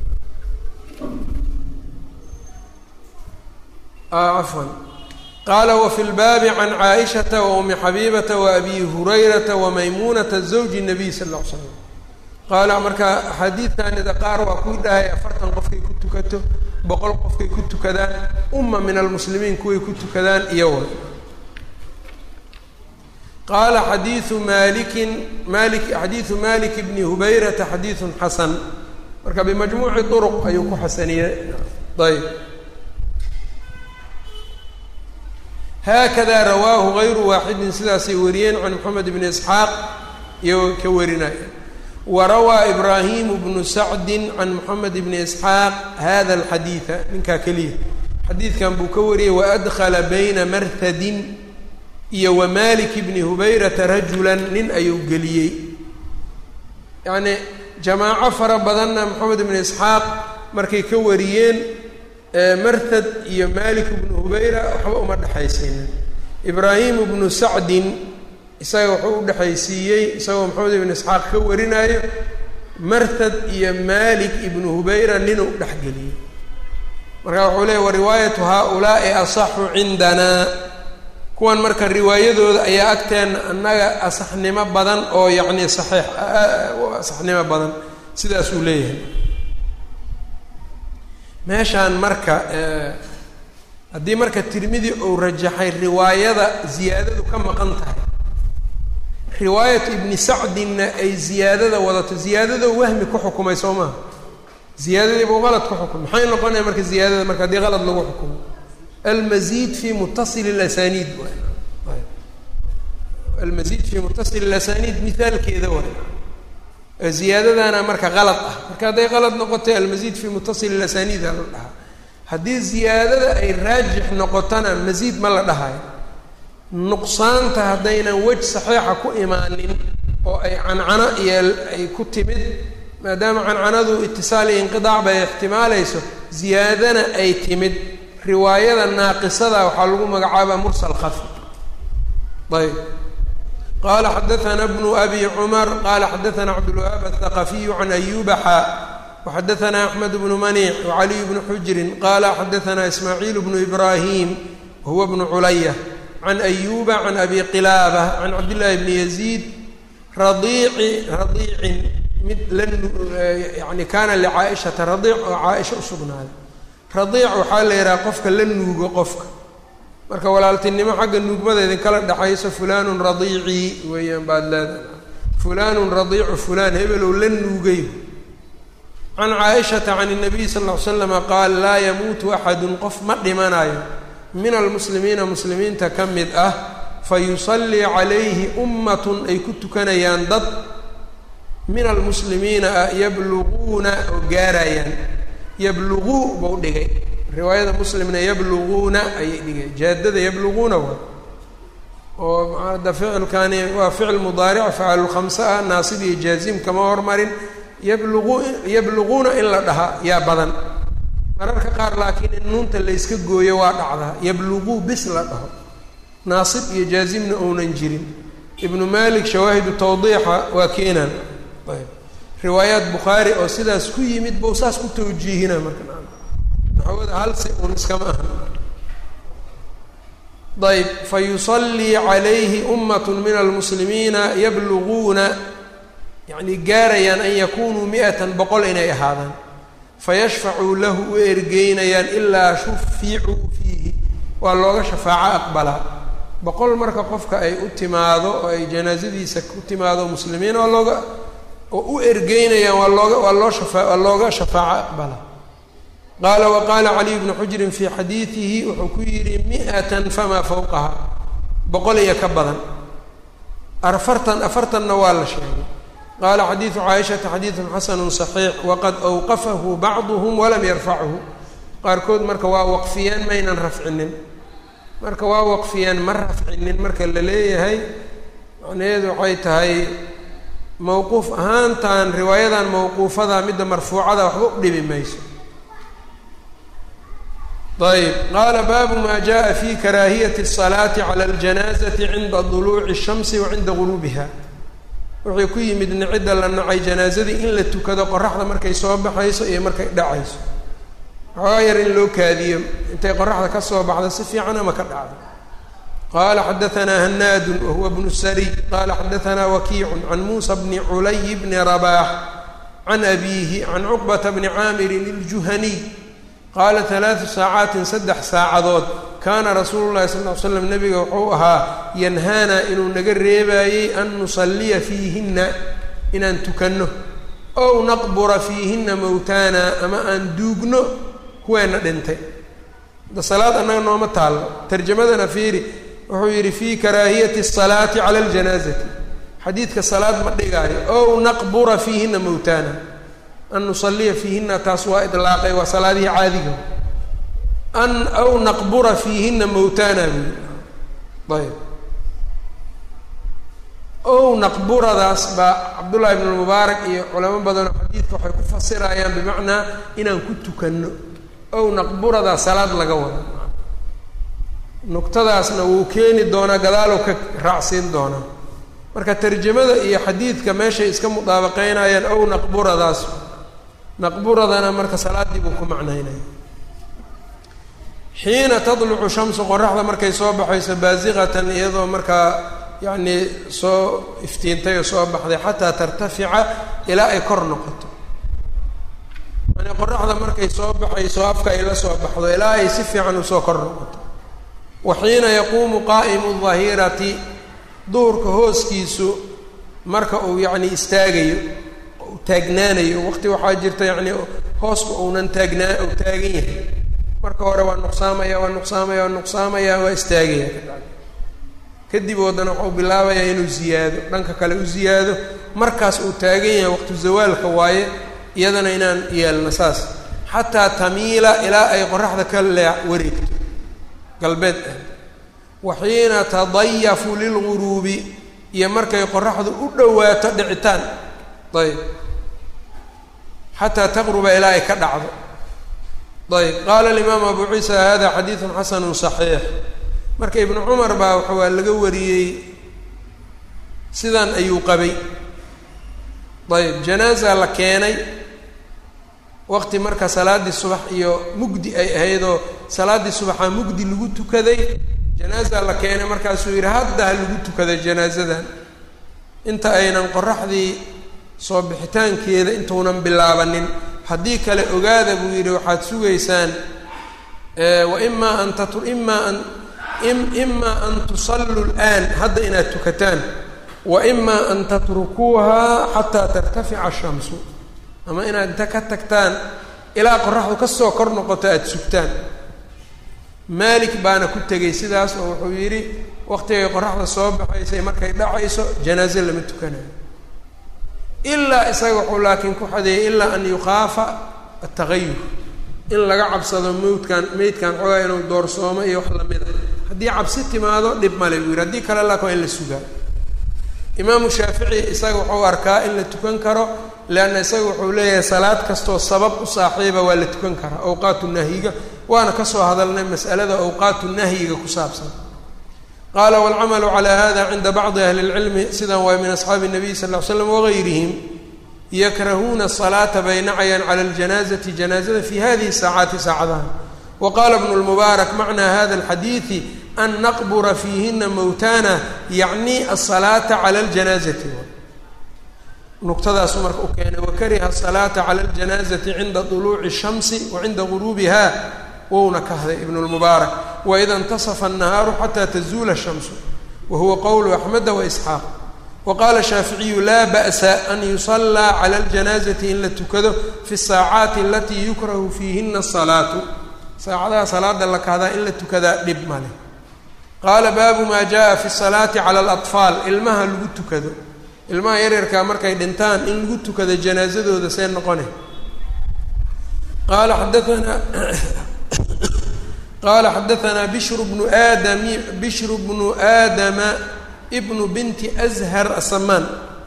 cafwan qaala wafi lbaabi can caaishata wa umi xabiibata wa abi hurayrata wa maymuunata zawji nabiy sal ll ly slam qaala marka axaadiidkanida qaar waa kuwii dhahay afartan qofkay ku tukato boqol qofkay ku tukadaan umma min almuslimiin kuway ku tukadaan iyo wa qaala xadiiu malikin mali xadiidu malik bni hubayrata xadiidun xasan marka bimajmuuci duruq ayuu ku xasaniyey ayb haakada rawaahu gayru waaxidin sidaasay wariyeen can moxamed bni isxaaq iyo ka warinaya wa rawaa ibraahimu bnu sacdin can moxamed bni isxaaq hada alxadiida ninkaa keliya xadiidkan buu ka wariyey waadkhala bayna marhadin iyo wa malik bni hubayrata rajulan nin ayuu geliyey yacni jamaaco fara badanna moxamed bni isxaaq markay ka wariyeen marhad iyo malik bnu hubayra waxba uma dhexaysiinin ibraahimu bnu sacdin isaga wuxuu u dhexaysiiyey isagoo maxamed ibnu isxaaq ka warinaayo marhad iyo malik ibnu hubayra ninuu dhexgeliyey marka wuxuu leeyay wa riwaayatu haaulaai asaxu cindanaa kuwan marka riwaayadooda ayaa agteena annaga asaxnimo badan oo yacni saxiix asaxnimo badan sidaasuu leeyahay meeshaan marka haddii marka tirmidi uu rajaxay riwaayada ziyaadadu ka maqan tahay riwaayatu ibni sacdinna ay ziyaadada wadato ziyaadado wahmi ku xukumay soo maha ziyaadadiibuu qalad ku xukumay maxay noqonaya marka ziyaadada marka haddii qalad lagu xukumo almazid fi mutasili lasaniid almazid fi mutasili lasaniid mihaalkeeda waay ziyaadadana marka qalad ah marka hadday qalad noqotay almazid fi mutasili lasaniid a la dhahaa haddii ziyaadada ay raajix noqotona masiid ma la dhahayo nuqsaanta haddaynan wej saxiixa ku imaanin oo ay cancano iyo ay ku timid maadaama cancanadu itisaal iyo inqidaac bay ixtimaalayso ziyaadana ay timid riwaayada naaqisada waxaa lagu magacaabaa mursal khafi ayb qala xadaana bnu abi cumar qala xadaana cabdulwahaab athaqafiyu can ayuba xaa waxadaana axmed bnu maniic wacaliy bnu xujrin qala xadaana ismaaciil bnu ibrahim wahuwa bnu culaya can ayuba can abi qilaaba can cabdillaahi bni yaziid radiici radiicin mid la yani kaana licaaishata radiic oo caaisha usugnaaday radiic waxaa la yidhaha qofka la nuugo qofka marka walaaltinimo xagga nuugmada idinkala dhexayso fulanun radiicii weeyaan baad leedahay fulanun radiicu fulaan hebelow la nuugay can caaishata can الnabiy sal ll ly slama qaal laa yamuutu axadun qof ma dhimanayo min almuslimiina muslimiinta ka mid ah fayusallii calayhi ummatun ay ku tukanayaan dad min almuslimiina ah yabluguuna oo gaarayaan yabluguu bau dhigay riwaayada muslimna yabluguuna ayay dhigay jaadada yabluguuna waa oo hadda ficilkani waa ficil mudaaric facalulkhamse ah naasib iyo jaazim kama hormarin yablugu yabluguuna in la dhahaa yaa badan mararka qaar laakiin in nuunta layska gooyo waa dhacdaa yabluguu bis la dhaho naasib iyo jaazimna ounan jirin ibnu malik shawaahidu tawdiixa waa keenan ayb riwaayaat bukhaari oo sidaas ku yimid bau saas ku tawjiihina marka naxwada halsi un iskama ahan ayb fayusallii calayhi ummat min almuslimiina yabluguuna yacni gaarayaan an yakunuu mi-atan boqol inay ahaadaan fayashfacuu lahu u ergeynayaan ilaa shuficuu fiihi waa looga shafaaco aqbalaa boqol marka qofka ay u timaado oo ay janaasadiisa ku timaado muslimiin waa looga oo u ergeynayaan waa looga waa loo shafa waa looga shafaaco aqbalaa qaala wa qaala caliy bnu xujrin fii xadiidihi wuxuu ku yidhi mi-atan famaa fawqaha boqol iyo ka badan afartan afartanna waa la sheegay qaala xadiidu caaishata xadiidun xasanu صaxiix waqad awqafahu bacduhm walam yarfachu qaarkood marka waa waqfiyeen maynan rafcinin marka waa waqfiyeen ma rafcinin marka la leeyahay macnaheedu waxay tahay mawquuf ahaantan riwaayadan mawquufada midda marfuucada waxba u dhibi mayso ayb qaala baabu ma jaءa fi karaahiyati الصalaati calى اljanaazati cinda duluuci الshamsi wa cinda guruubiha wuxuu ku yimid nicidda la nacay janaazadii in la tukado qoraxda markay soo baxayso iyo markay dhacayso waxoogaa yar in loo kaadiyo intay qoraxda ka soo baxdo si fiican ama ka dhacdo qaala xadaanaa hanaadu wahuwa bnu sariy qaala xadaanaa wakiicu can muusa bni culay bni rabaax can abiihi can cuqbata bni caamirin iljuhaniy qaala alaau saacaatin saddex saacadood kaana rasuulu llahi sal l l slam nabiga wuxuu ahaa yanhaana inuu naga reebaayey an nusalliya fiihinna inaan tukanno ow naqbura fiihinna mowtaana ama aan duugno kuweenna dhintay da salaad annaga nooma taallo tarjamadana fiiri wuxuu yidhi fii karaahiyati asalaati cala aljanaazati xadiidka salaad ma dhigaayo ow naqbura fiihinna mowtaana an nusalliya fiihinna taas waa idlaaqay waa salaadihii caadiga an aw naqbura fiihinna mowtaana buu ayb ow naqburadaas baa cabdullahi ibn lmubaarak iyo culamo badanoo xadiidka waxay ku fasirayaan bimacnaa inaan ku tukanno ow naqburadaas salaad laga wado nuqtadaasna wuu keeni doonaa gadaalow ka raacsiin doonaa marka tarjamada iyo xadiidka meeshay iska mudaabaqeynayaan ow naqburadaas naqburadana marka salaaddii buu ku macnaynaya xiina tadlucu shamsu qoraxda markay soo baxayso baasiqatan iyadoo markaa yacnii soo iftiintay oo soo baxday xataa tartafica ilaa ay kor noqoto yani qoraxda markay soo baxayso afka ay la soo baxdo ilaa ay si fiican usoo kor noqoto wa xiina yaquumu qaa'imu dahirati duhurka hooskiisu marka uu yacni istaagayo taagnaanayo waqti waxaa jirta yacni hooska uunan taagnaa uu taagan yahay marka hore waa nuqsaamaya waa nuqsaamaya waa nuqsaamaya waa istaagaya kadib waddana waxuu bilaabayaa inuu ziyaado dhanka kale u ziyaado markaas uu taagan yahay waqtu zawaalka waaye iyadana inaan yeelno saas xataa tamiila ilaa ay qoraxda ka lee wareegto galbeed ah wa xiina tadayafu lilguruubi iyo markay qoraxdu u dhowaato dhicitaan ayb xataa taqruba ilaa ay ka dhacdo ayb qaala alimaam abu ciisa hada xadiidun xasanu صaxiix marka ibnu cumar baa waxa waa laga wariyey sidan ayuu qabay ayb janaaza la keenay waqti marka salaaddii subax iyo mugdi ay ahaydoo salaaddii subaxaa mugdi lagu tukaday janaaza la keenay markaasuu yidhi hadda ha lagu tukaday janaazadan inta aynan qoraxdii soo bixitaankeeda intuunan bilaabanin haddii kale ogaada buu yidhi waxaad sugaysaan wa imaa an tatu imaa an imaa an tusalluu lآan hadda inaad tukataan wa imaa an tatrukuuha xataa tartafica الshamsu ama inaad inta ka tagtaan ilaa qoraxdu kasoo kor noqoto aada sugtaan maalik baana ku tegey sidaas oo wuxuu yidhi waqtigay qoraxda soo baxaysay markay dhacayso janaaze lama tukanayo ilaa isaga wuxuu laakiin ku xadeeyey ilaa an yukhaafa atagayur in laga cabsado mawdkan meydkan xoogaa inuu doorsoomo iyo wax lamid a haddii cabsi timaado dhib male buu yidhi haddii kale laakin waa in la sugaa imaamu shaafici isaga wuxuu arkaa in la tukan karo leanna isaga wuxuu leeyahay salaad kastoo sabab u saaxiiba waa la tukan karaa awqaatu nahyiga waana kasoo hadalnay mas'alada awqaatu nahyiga ku saabsan qaala waalcamalu calaa hada cinda bacdi ahli اlcilmi sidan waa min asxaabi الnabiy sal ll ly slam wagayrihim yakrahuuna asalaata bay nacayaan cala اljanaazati janaazada fi hadihi saacaati saacadaha wa qaala bnu lmubaarak macnaa hada alxadiidi an naqbura fiihina mowtana yacni asalaata cala اljanaazati nuqtadaasu marka u keenay wakariha asalaata cala اljanaazati cinda طuluuci الshamsi wa cinda guruubiha wouna kahday ibn lmubaarak waida اntasafa الnahaaru xata tazuula الshamsu wa huwa qowlu axmeda waisxaaq wa qaala shaaficiyu laa ba'sa an yusallaa cala اljanaazati in la tukado fi الsaacaati alatii yukrahu fiihina الsalaatu saacadaha salaada la kahdaa in la tukadaa dhib male qaala baabu maa jaءa fi الsalaati cala اlaطfaal ilmaha lagu tukado ilmaha yaryarkaa markay dhintaan in lagu tukada janaasadooda see noqone qaala xadaanaa qaala xadaanaa bishru bnu aadami bishru bnu aadama bnu binti ashar asamaan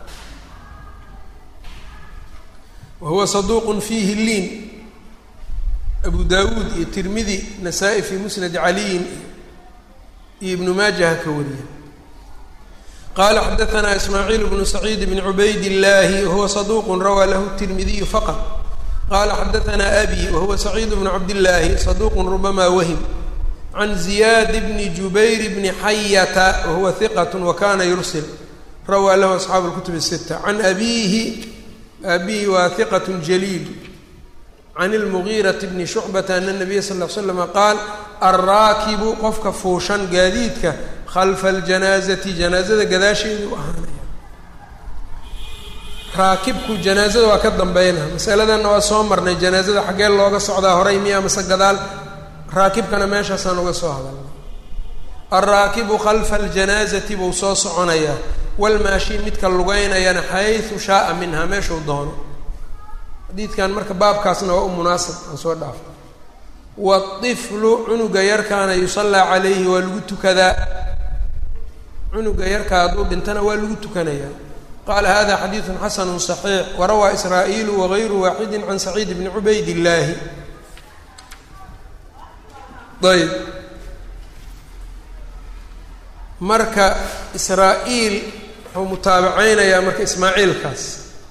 wa huwa saduuq fiihi liin abu dawuud iyo tirmidi nasaa-i fii musnad caliyin iyo ibnu maajaha ka wariya qaala xadaanaa ismaaciil bnu saciid bni cubayd illaahi wahuwa saduuq rawaa lahu tirmidiyu faqط qaala xadaanaa abi wahuwa saciid bnu cabdillaahi saduuq rubama wahim can ziyaad bni jubayr bni xayata wahuwa hiqat wakana yursil rawaa lahu asxaabu اlkutub الsita can abiihi abihi waa hiqat jaliil can اlmugiiraةi bni shucbata ana الnabiya sal ll ly slama qaal alraakibu qofka fuushan gaadiidka khalfa اljanaazati janaazada gadaasheedu ahaanaya raakibku janaazada waa ka dambeynaa masaladanna waa soo marnay janaazada xaggee looga socdaa horay miya mase gadaal raakibkana meeshaasaan uga soo hadalna alraakibu khalfa aljanaazati buu soo soconayaa walmaashi midka lugeynayana xaysu shaaa minhaa meeshuu doono xadiidkan marka baabkaasna waa u munaasab aan soo dhaafo waiflu cunuga yarkaana yusallaa calayhi waa lagu tukadaa cunuga yarka hadduu dhintana waa lagu tukanayaa qaala hada xadiidu xasanu صaxiix warawaa israa'iilu wagayru waaxidi can saciid bni cubayd illaahi ayb marka israa-iil wuxuu mutaabaceynayaa marka ismaaciilkaas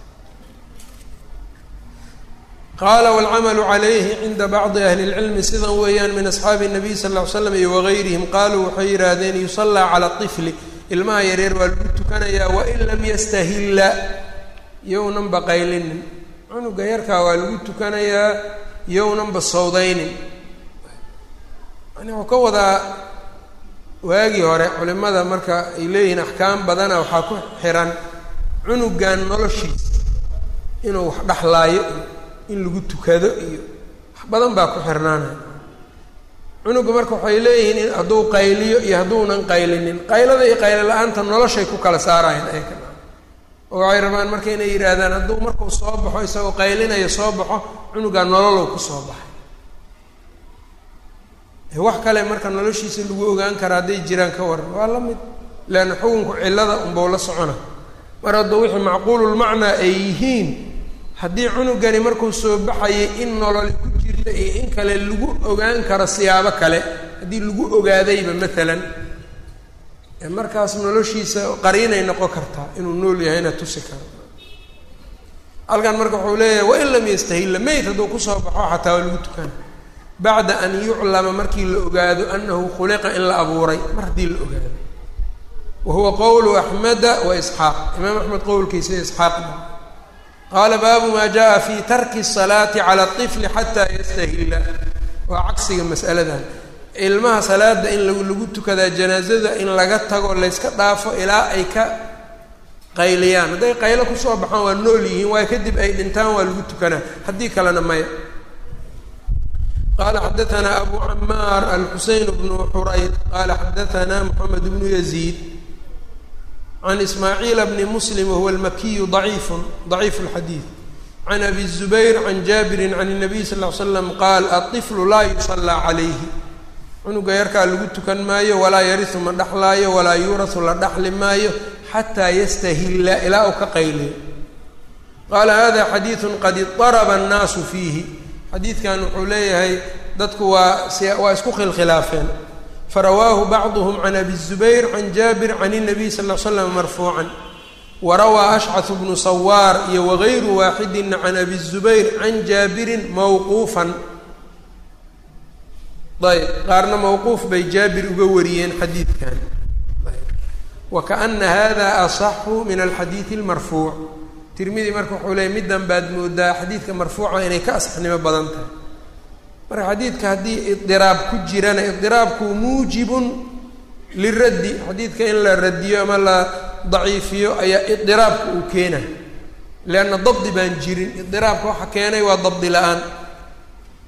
qaala wاlcamalu calayhi cinda bacdi ahli اlcilmi sidan weeyaan min asxaabi الnabiy sal ll ly slam iyo wagayrihim qaaluu waxay yidhaahdeen yusallaa cala طifli ilmaha yareer waa lagu tukanayaa wain lam yastahilla yownan baqaylinin cunuga yarkaa waa lagu tukanayaa yownanba sawdaynin yani wuxuu ka wadaa waagii hore culimada marka ay leeyihiin axkaam badana waxaa ku xiran cunugan noloshiisa inuu wax dhexlaayo iyo in lagu tukado iyo wax badan baa ku xirnaanaya cunuga marka waxay leeyihiin in hadduu qayliyo iyo hadduunan qaylinin qaylada iyo qaylo la-aanta noloshay ku kala saarayaan ayka oo waxay rabaan marka inay yidhaahdaan hadduu markuu soo baxo isagoo qaylinayo soo baxo cunugaa nololow ku soo baxay wax kale marka noloshiisa lagu ogaan kara hadday jiraan ka waran waa la mid leanna xukunku cillada unbau la socona mar hadduu wixii macquululmacnaa ay yihiin haddii cunugani markuu soo baxayay in nololi ku jirta iyo in kale lagu ogaan karo siyaabo kale haddii lagu ogaadayba maalan markaas noloshiisa qariinay noqon kartaa inuu nool yahayna tusi karo halkan marka wuxuu leeyahay wain lam yastahilla meyd hadduu kusoo baxo xataa waa lagu tukana bacda an yuclama markii la ogaado anahu khuliqa in la abuuray mar haddii la ogaado wa huwa qowlu axmeda wa isxaaq imaam axmed qowlkiisa isxaaqda qaala baabu maa jaa fi tarki الsalaati cala الطifli xataa yastahila waa cagsiga mas'aladan ilmaha salaada in lagu tukadaa janaazada in laga tago layska dhaafo ilaa ay ka qayliyaan hadday qaylo kusoo baxaan waa nool yihiin waayo kadib ay dhintaan waa lagu tukanaa haddii kalena maya qala xadaanaa abu camaar alxuseyn bnu xurayd qala xadaanaa moxamed bnu yaziid can ismaaciila bni muslim wahuwa almakiyu daciifun daciifu lxadiid can abi zubayr can jaabirin can الnabiy sal ly slam qaal aطiflu laa yusallaa calayhi cunuga yarkaa lagu tukan maayo walaa yarisu ma dhexlaayo walaa yuurasu la dhaxli maayo xataa yastahilla ilaa uu ka qayliyo qaala hada xadiidu qad idaraba annaasu fiihi xadiidkan wuxuu leeyahay dadku waa waa isku khilkhilaafeen farawaahu bacduhm can abi zubayr can jaabir can الnabiy sal l slam marfuucan warawaa ashcaث bnu sawaar iyo wagayru waaxidina can abi zubayr can jaabirin mawquufan ayb qaarna mawquuf bay jaabir uga wariyeen xadiidkan wakaana hada asaxu min alxadiidi اlmarfuuc tirmidi marka wuxuu leeyay middan baad moodaa xadiidka marfuuca inay ka asxnimo badan tahay marka xadiidka haddii idiraab ku jirana idiraabku muujibun liraddi xadiidka in la radiyo ama la daciifiyo ayaa idiraabka uu keena leanna dabdi baan jirin idiraabka waxa keenay waa dabdi la-aan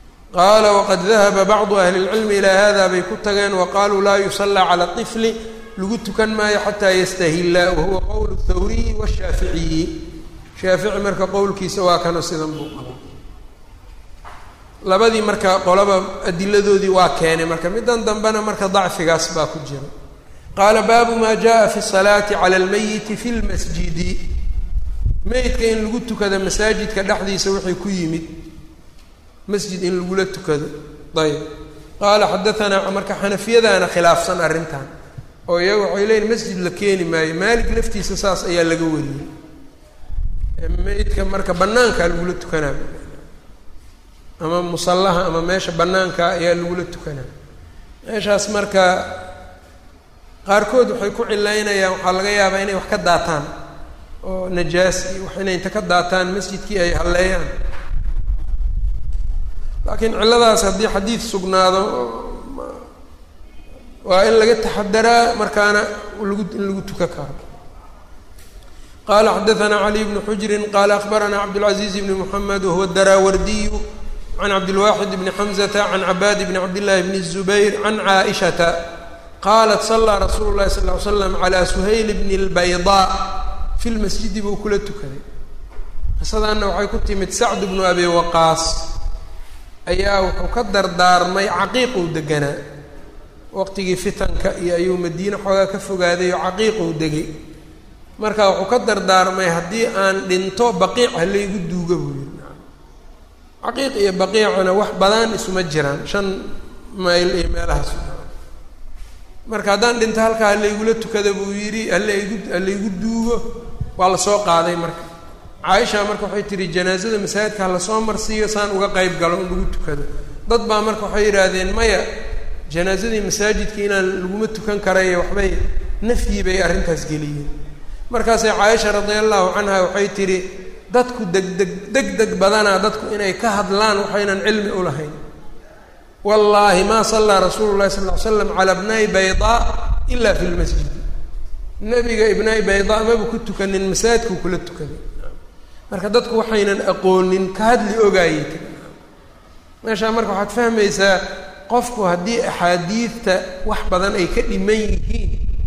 qaala waqad dahaba bacdu ahli اlcilmi ilaa hada bay ku tageen wa qaluu laa yusallaa cala طifli lagu tukan maayo xataa yastahilla wahuwa qowlu thawriyi washaaficiyi shaafici marka qowlkiisa waa kano sidan buu qaba labadii marka qolaba adiladoodii waa keenay marka middan dambena marka dacfigaas baa ku jira qaala baabu maa jaa fi salaati cala almayiti fi lmasjidi meydka in lagu tukado masaajidka dhexdiisa wixii ku yimid masjid in lagula tukado ayb qaala xadaanaa marka xanafiyadaana khilaafsan arrintan oo iyaga waxay leeyiin masjid la keeni maayo maalik laftiisa saas ayaa laga wariyey meydka marka banaankaa lagula tukanaa ama musallaha ama meesha banaanka ayaa lagula tukanaa meeshaas marka qaarkood waxay ku cilaynayaan waxaa laga yaabaa inay wax ka daataan oo najaas iyo wax inay inta ka daataan masjidkii ay halleeyaan laakiin cilladaas haddii xadiid sugnaado waa in laga taxadaraa markaana lagu in lagu tukan karo qala xadaanaa caliy bnu xujrin qala akbaranaa cabdاlcaزiiz bni mxamed wahuwa daraawardiyu can cabdilwaxid bni xamzata can cabaad bni cabdillahi bni الzubayr can caaishata qalat salaa rasuulu lahi sal ly slam calaa suhayl bni اlbaydaa fi lmasjidi buu kula tukaday qisadaana waxay ku timid sacd bnu abi waqaas ayaa wuxuu ka dardaarmay caqiiquu deganaa waqtigii fitanka iyo ayuu madiine xoogaa ka fogaaday oo caqiiquu degay marka wuxuu ka dardaarmay haddii aan dhinto baqiic halaygu duuga buu yiri caqiiq iyo baqiicuna wax badan isuma jiraan shan mayl iyo meelahaas marka haddaan dhinto halkaa halaygula tukada buu yidhi halaygu halaygu duugo waa lasoo qaaday marka caaisha marka waxay tihi janaazada masaajidka halasoo marsiiyo saan uga qeyb galo in lagu tukado dad baa marka waxay yidhaahdeen maya janaazadii masaajidka inaan laguma tukan karayo waxbay nafyi bay arrintaas geliyeen markaasay caaisha radia allahu canha waxay tidhi dadku degdeg deg deg badanaa dadku inay ka hadlaan waxaynan cilmi u lahayn wallaahi maa sallaa rasuulu llahi sal ly slam calaa bnay baydaa ila fi lmasjid nebiga ibnay baydaa maba ku tukanin masaajidkuu kula tukaday marka dadku waxaynan aqoonin ka hadli ogaayey meeshaa marka waxaad fahmaysaa qofku haddii axaadiidta wax badan ay ka dhiman yihiin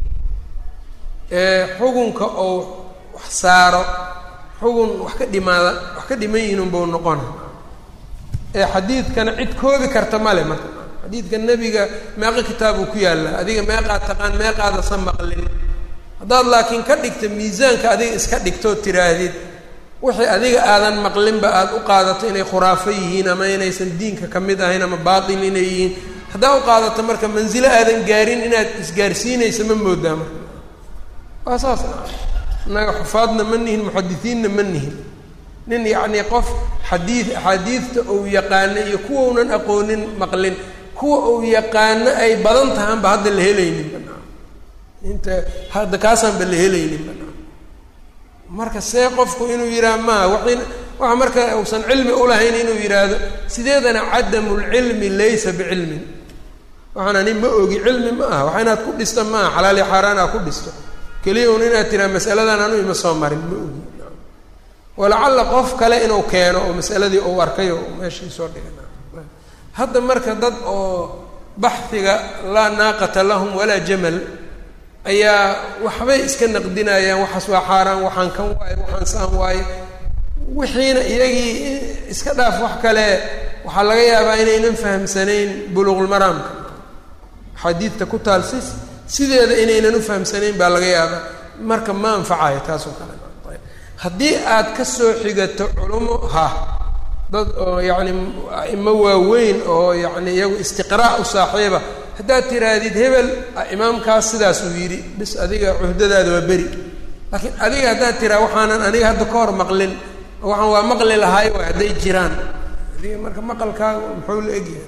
xugunka ou wax saaro xugun wax ka dhimaada wax ka dhiman yihiin unbau noqona ee xadiidkana cid koobi karta male marka xadiidka nebiga meeqo kitaab uu ku yaallaa adiga meeqaad taqaan meeqaadasa maqlin haddaad laakiin ka dhigta miisaanka adiga iska dhigtood tiraahdid wixii adiga aadan maqlinba aada u qaadato inay khuraafo yihiin ama inaysan diinka ka mid ahayn ama baatil inay yihiin haddaa u qaadato marka mansilo aadan gaarin inaad isgaarsiinaysa ma moodaa marka waa saas innaga xufaadna ma nihin muxadisiinna ma nihin nin yacnii qof xadiid axaadiidta uu yaqaano iyo kuwaunan aqoonin maqlin kuwa uu yaqaano ay badan tahaanba hadda la helaynin banaa inta hadda kaasaanba la helaynin banaa marka see qofku inuu yidhaha maa wain waxa marka uusan cilmi ulahayn inuu yidhaahdo sideedana cadamulcilmi laysa bicilmin waxaan ani ma ogi cilmi ma aha waxa inaad ku dhista ma aha xalaal iyo xaaraan aad ku dhisto keliya un inaad tiraa masaladan anu ima soo marin ma ogi walacalla qof kale inuu keeno oo masaladii uu arkay oo meeshii soo dhigan hadda marka dad oo baxhiga laa naaqata lahum walaa jamal ayaa waxbay iska naqdinayaan waxaas waa xaaraan waxaan kan waaye waxaan saan waaye wixiina iyagii iska dhaaf wax kale waxaa laga yaabaa inaynan fahamsanayn buluuqulmaraamka xadiidta ku taal si sideeda inaynan u fahamsanayn baa laga yaabaa marka ma anfacayo taasoo kale haddii aad ka soo xigato culumo ha dad oo yacni a'imo waaweyn oo yacni iyagu istiqraa' u saaxiiba haddaad tiraahdid hebel imaamkaas sidaas uu yidhi bis adiga cuhdadaada waa beri laakiin adiga haddaad tiraa waxaanan aniga hadda ka hor maqlin waxaan waa maqli lahaay waay hadday jiraan adiga marka maqalkaaga muxuu la egyahay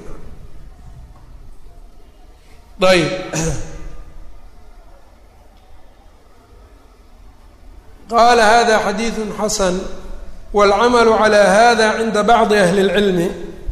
ayb qala hada xadiidu xasan wاlcamalu calى hada cinda bacdi ahli اlcilmi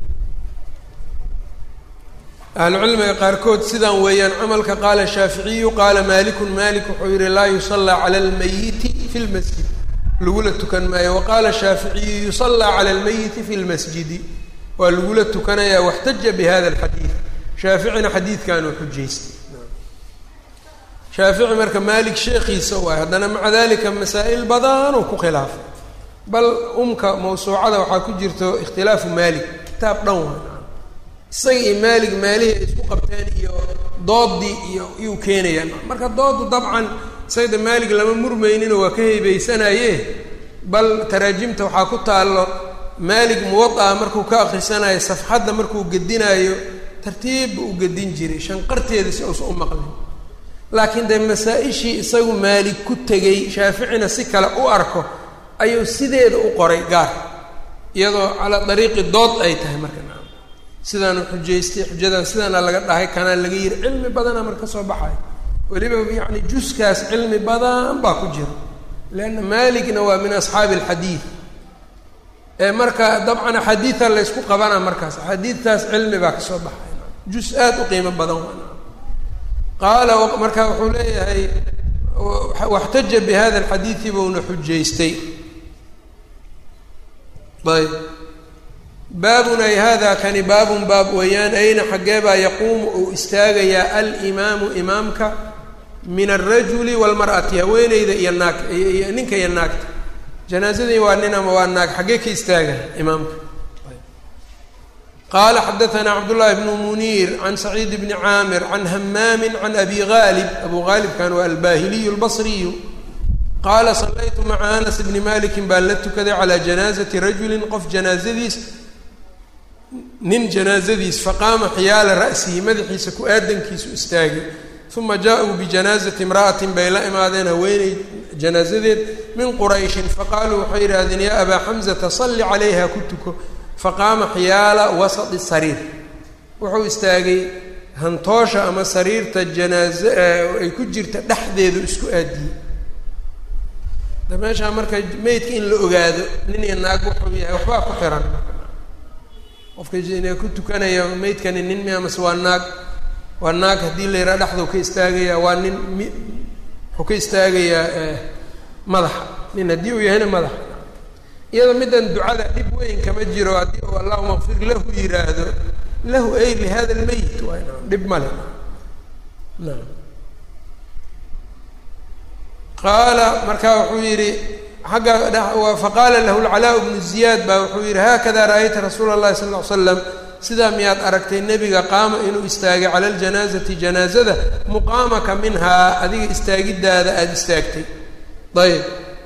ahlucilmiga qaarkood sidan weeyaan camalka qaala shaaficiyu qaala maliku malik wuxuu yihi laa yusallaa cala اlmayiti fi lmasjid lagula tukan maayo waqaala shaaficiyu yusallaa cala اlmayiti fi lmasjidi waa lagula tukanaya waxtaja bihada اlxadiid shaaficina xadiidkan uu xujaystay shaafici marka maalik sheekhiisa waay haddana maca dalika masaa'il badan uu ku khilaafay bal umka mawsuucada waxaa ku jirto ikhtilaafu maalik kitaab dhan waa isaga iyo maalig maalihii ay isku qabteen iyo doodii iyo iyuu keenayaan marka doodu dabcan sayda maalig lama murmaynino waa ka heybaysanaye bal taraajimta waxaa ku taallo maalig muwada'a markuu ka akrisanayo safxadda markuu gedinaayo tartiibba u gedin jiray shanqarteeda si uusa u maqlin laakiin dee masaa-ishii isagu maalig ku tegay shaaficina si kale u arko ayuu sideeda u qoray gaar iyadoo calaa dariiqi dood ay tahay marka naam sidaanu xujaystay xujadan sidaana laga dhahay kanaa laga yiri cilmi badana marka ka soo baxay weliba yacni juskaas cilmi badan baa ku jira leanna maaligna waa min asxaabi alxadiid ee marka dabcan axaadiida laysku qabana markaas axaadiidtaas cilmi baa kasoo baxay jus aada u qiimo badan waa qaala marka wuxuu leeyahay waxtaja bi hada alxadiidi buuna xujaystay ayb baabun ay hada kani baabun baab weeyaan ayna xaggee baa yaquumu uu istaagayaa alimaamu imaamka min alrajuli waalmar'ati haweeneyda iyo naag iyo ninka iyo naagta janaazadii waa nin ama waa naag xaggee ka istaagaya imaamka qala xadaثna cabdالlahi bn muniir can saciid bni caamir can hamaami can abi gaalib abu gaalibkan waa albahiliyu اlbصriyu qaala salaytu maca anas bni maliki baan la tukaday calى janaazati rajuli qof janaazadiis nin janaazadiis faqaama xiyaala ra'sihi madaxiisa ku aadankiisu istaagay uma jaaءuu bijanaazati imra'ati bay la imaadeen haweeney janaazadeed min qurayshin faqaaluu waxay yidhaahdeen ya abaa xamزata salli calayha ku tuko faqaama xiyaala wasadi sariir wuxuu istaagay hantoosha ama sariirta janaaze ay ku jirta dhexdeedu isku aadiyey da meeshaa marka meydka in la ogaado nin iyo naag wuxuu yahay waxbaa ku xiran qofka ku tukanaya meydkani nin mi amase waa naag waa naag haddii la yidhaha dhexduu ka istaagaya waa nin mi wuxuu ka istaagayaa madaxa nin haddii uu yahayna madaxa iyada middan ducada dhib weyn kama jiro haddii uu allahuma kfir lahu yiraahdo lahu ay lihada lmeyit waa na dhib male naam qaala markaa wuxuu yidhi xagga faqaala lahu lcalaa bnu ziyaad baa wuxuu yidhi haakada ra'ayta rasuula اllahi sal ll ly slam sidaa miyaad aragtay nebiga qaama inuu istaagay cala ljanaazati janaazada muqaamaka minhaa adiga istaagidaada aada istaagtay ayb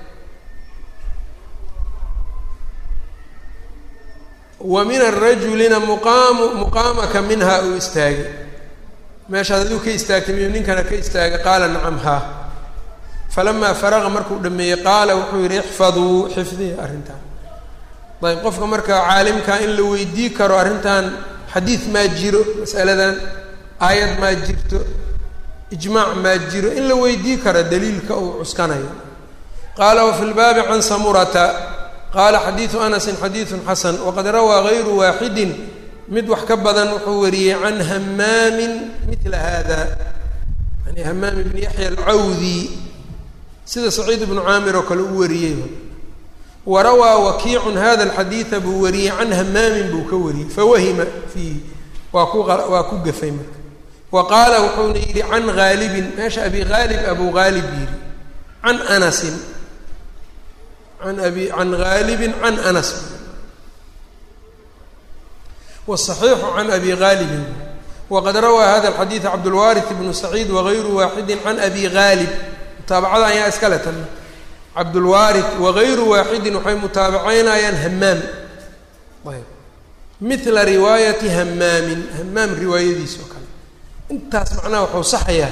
wa min arajulina muqaamu muqaamaka minhaa uu istaagay meeshaad adigu ka istaagtay miyuu ninkana ka istaagay qaala nacam haa falamaa faraqa markuu dhameeyey qaala wuxuu yidhi ixfaduu xifdiya arrintan ayb qofka marka caalimka in la weydii karo arrintan xadiid maa jiro masaladan aayad maa jirto ijmaac maa jiro in la weydii karo daliilka uu cuskanayo qaala wafi lbaabi can samurata qaala xadiidu anasin xadiidun xasan waqad rawaa gayru waaxidin mid wax ka badan wuxuu wariyey can hamaamin mila hada yani hamaam ibni yaxya alcawdi sida saciid ibnu caamir oo kale u wariyey warawaa wakiicun hada alxadiida buu wariyey can hamaamin buu ka wariyey fawahima fiihi waa ku waa ku gafay marka wa qaala wuxuuna yidhi can haalibin meesha abi haalib abu haalib yidhi can anasin an abi can haalibin can anas wالصaxiixu can abi haalibin waqad rawaa hada alxadiid cabdulwaariث bnu saciid wagayru waaxidi can abi haalib mutaabacada ayaa iskale tan cabdulwaariث wagayru waaxidin waxay mutaabacaynayaan hamaam ayb mila riwaayati hamaamin hamaam riwaayadiis oo kale intaas macnaha wuxuu saxayaa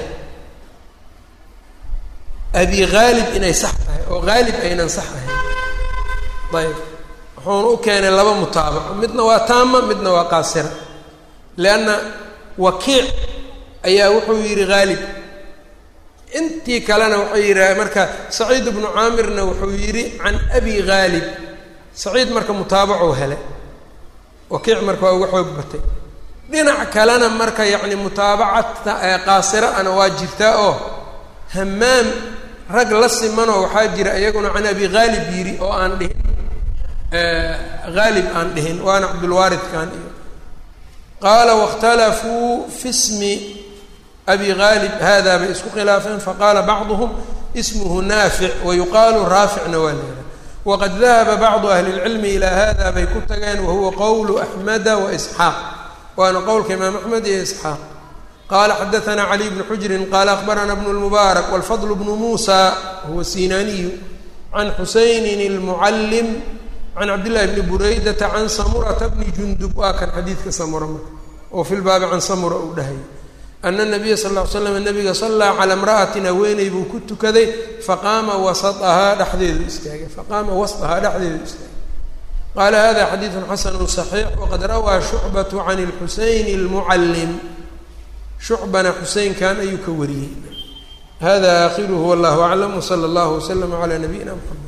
abi haalib inay sax tahay oo haalib aynan sax ahayn ayb wuxuuna u keenay laba mutaabaco midna waa taama midna waa qaasira lianna wakiic ayaa wuxuu yidhi haalib intii kalena wuxuu yidhi marka saciid ibnu caamirna wuxuu yidhi can abi haalib saciid marka mutaabacuu helay wakiic marka waa uga xoog batay dhinac kalena marka yacni mutaabacata qaasira ana waa jirtaa oo hamaam rag la simanoo waxaa jira iyaguna can abi haalib yidhi oo aan dhihin haalib aan dhihin waana cabdulwaaridkan iyo qaala waاkhtalafuu fi smi abi gaalib hada bay isku khilaafeen faqaala bacduhum ismuhu naafic wayuqaalu raaficna waa leedahay waqad dahaba bacdu ahli اlcilmi ilaa hada bay ku tageen wahuwa qowlu axmeda waisxaaq waana qowlka imaam axmed iyo isxaaq qala xadaثna cali bnu xujrin qala akhbarana bnu اlmubaarak wاlfadl bnu muusa huwa sinaniyu can xusaynin اlmucallim can cabdillahi bni buraydata can samurata bni jundub waa kan xadiidka samura marka oo fi lbaabi can samura uu dhahay ana nabiya sal ll ly slam nabiga sallaa calaa imra'atin haweeney buu ku tukaday faqaama wasaahaa dhexdeedu istaagay faqaama wasطahaa dhexdeedu istaagay qaala hada xadiidu xasanu صaxiix waqad rawaa shucbatu can اlxuseyn اlmucallim shucbana xuseynkan ayuu ka wariyey hada aakhiruhu wallahu aclam wsala allahu waslama calaa nabiyina mxamed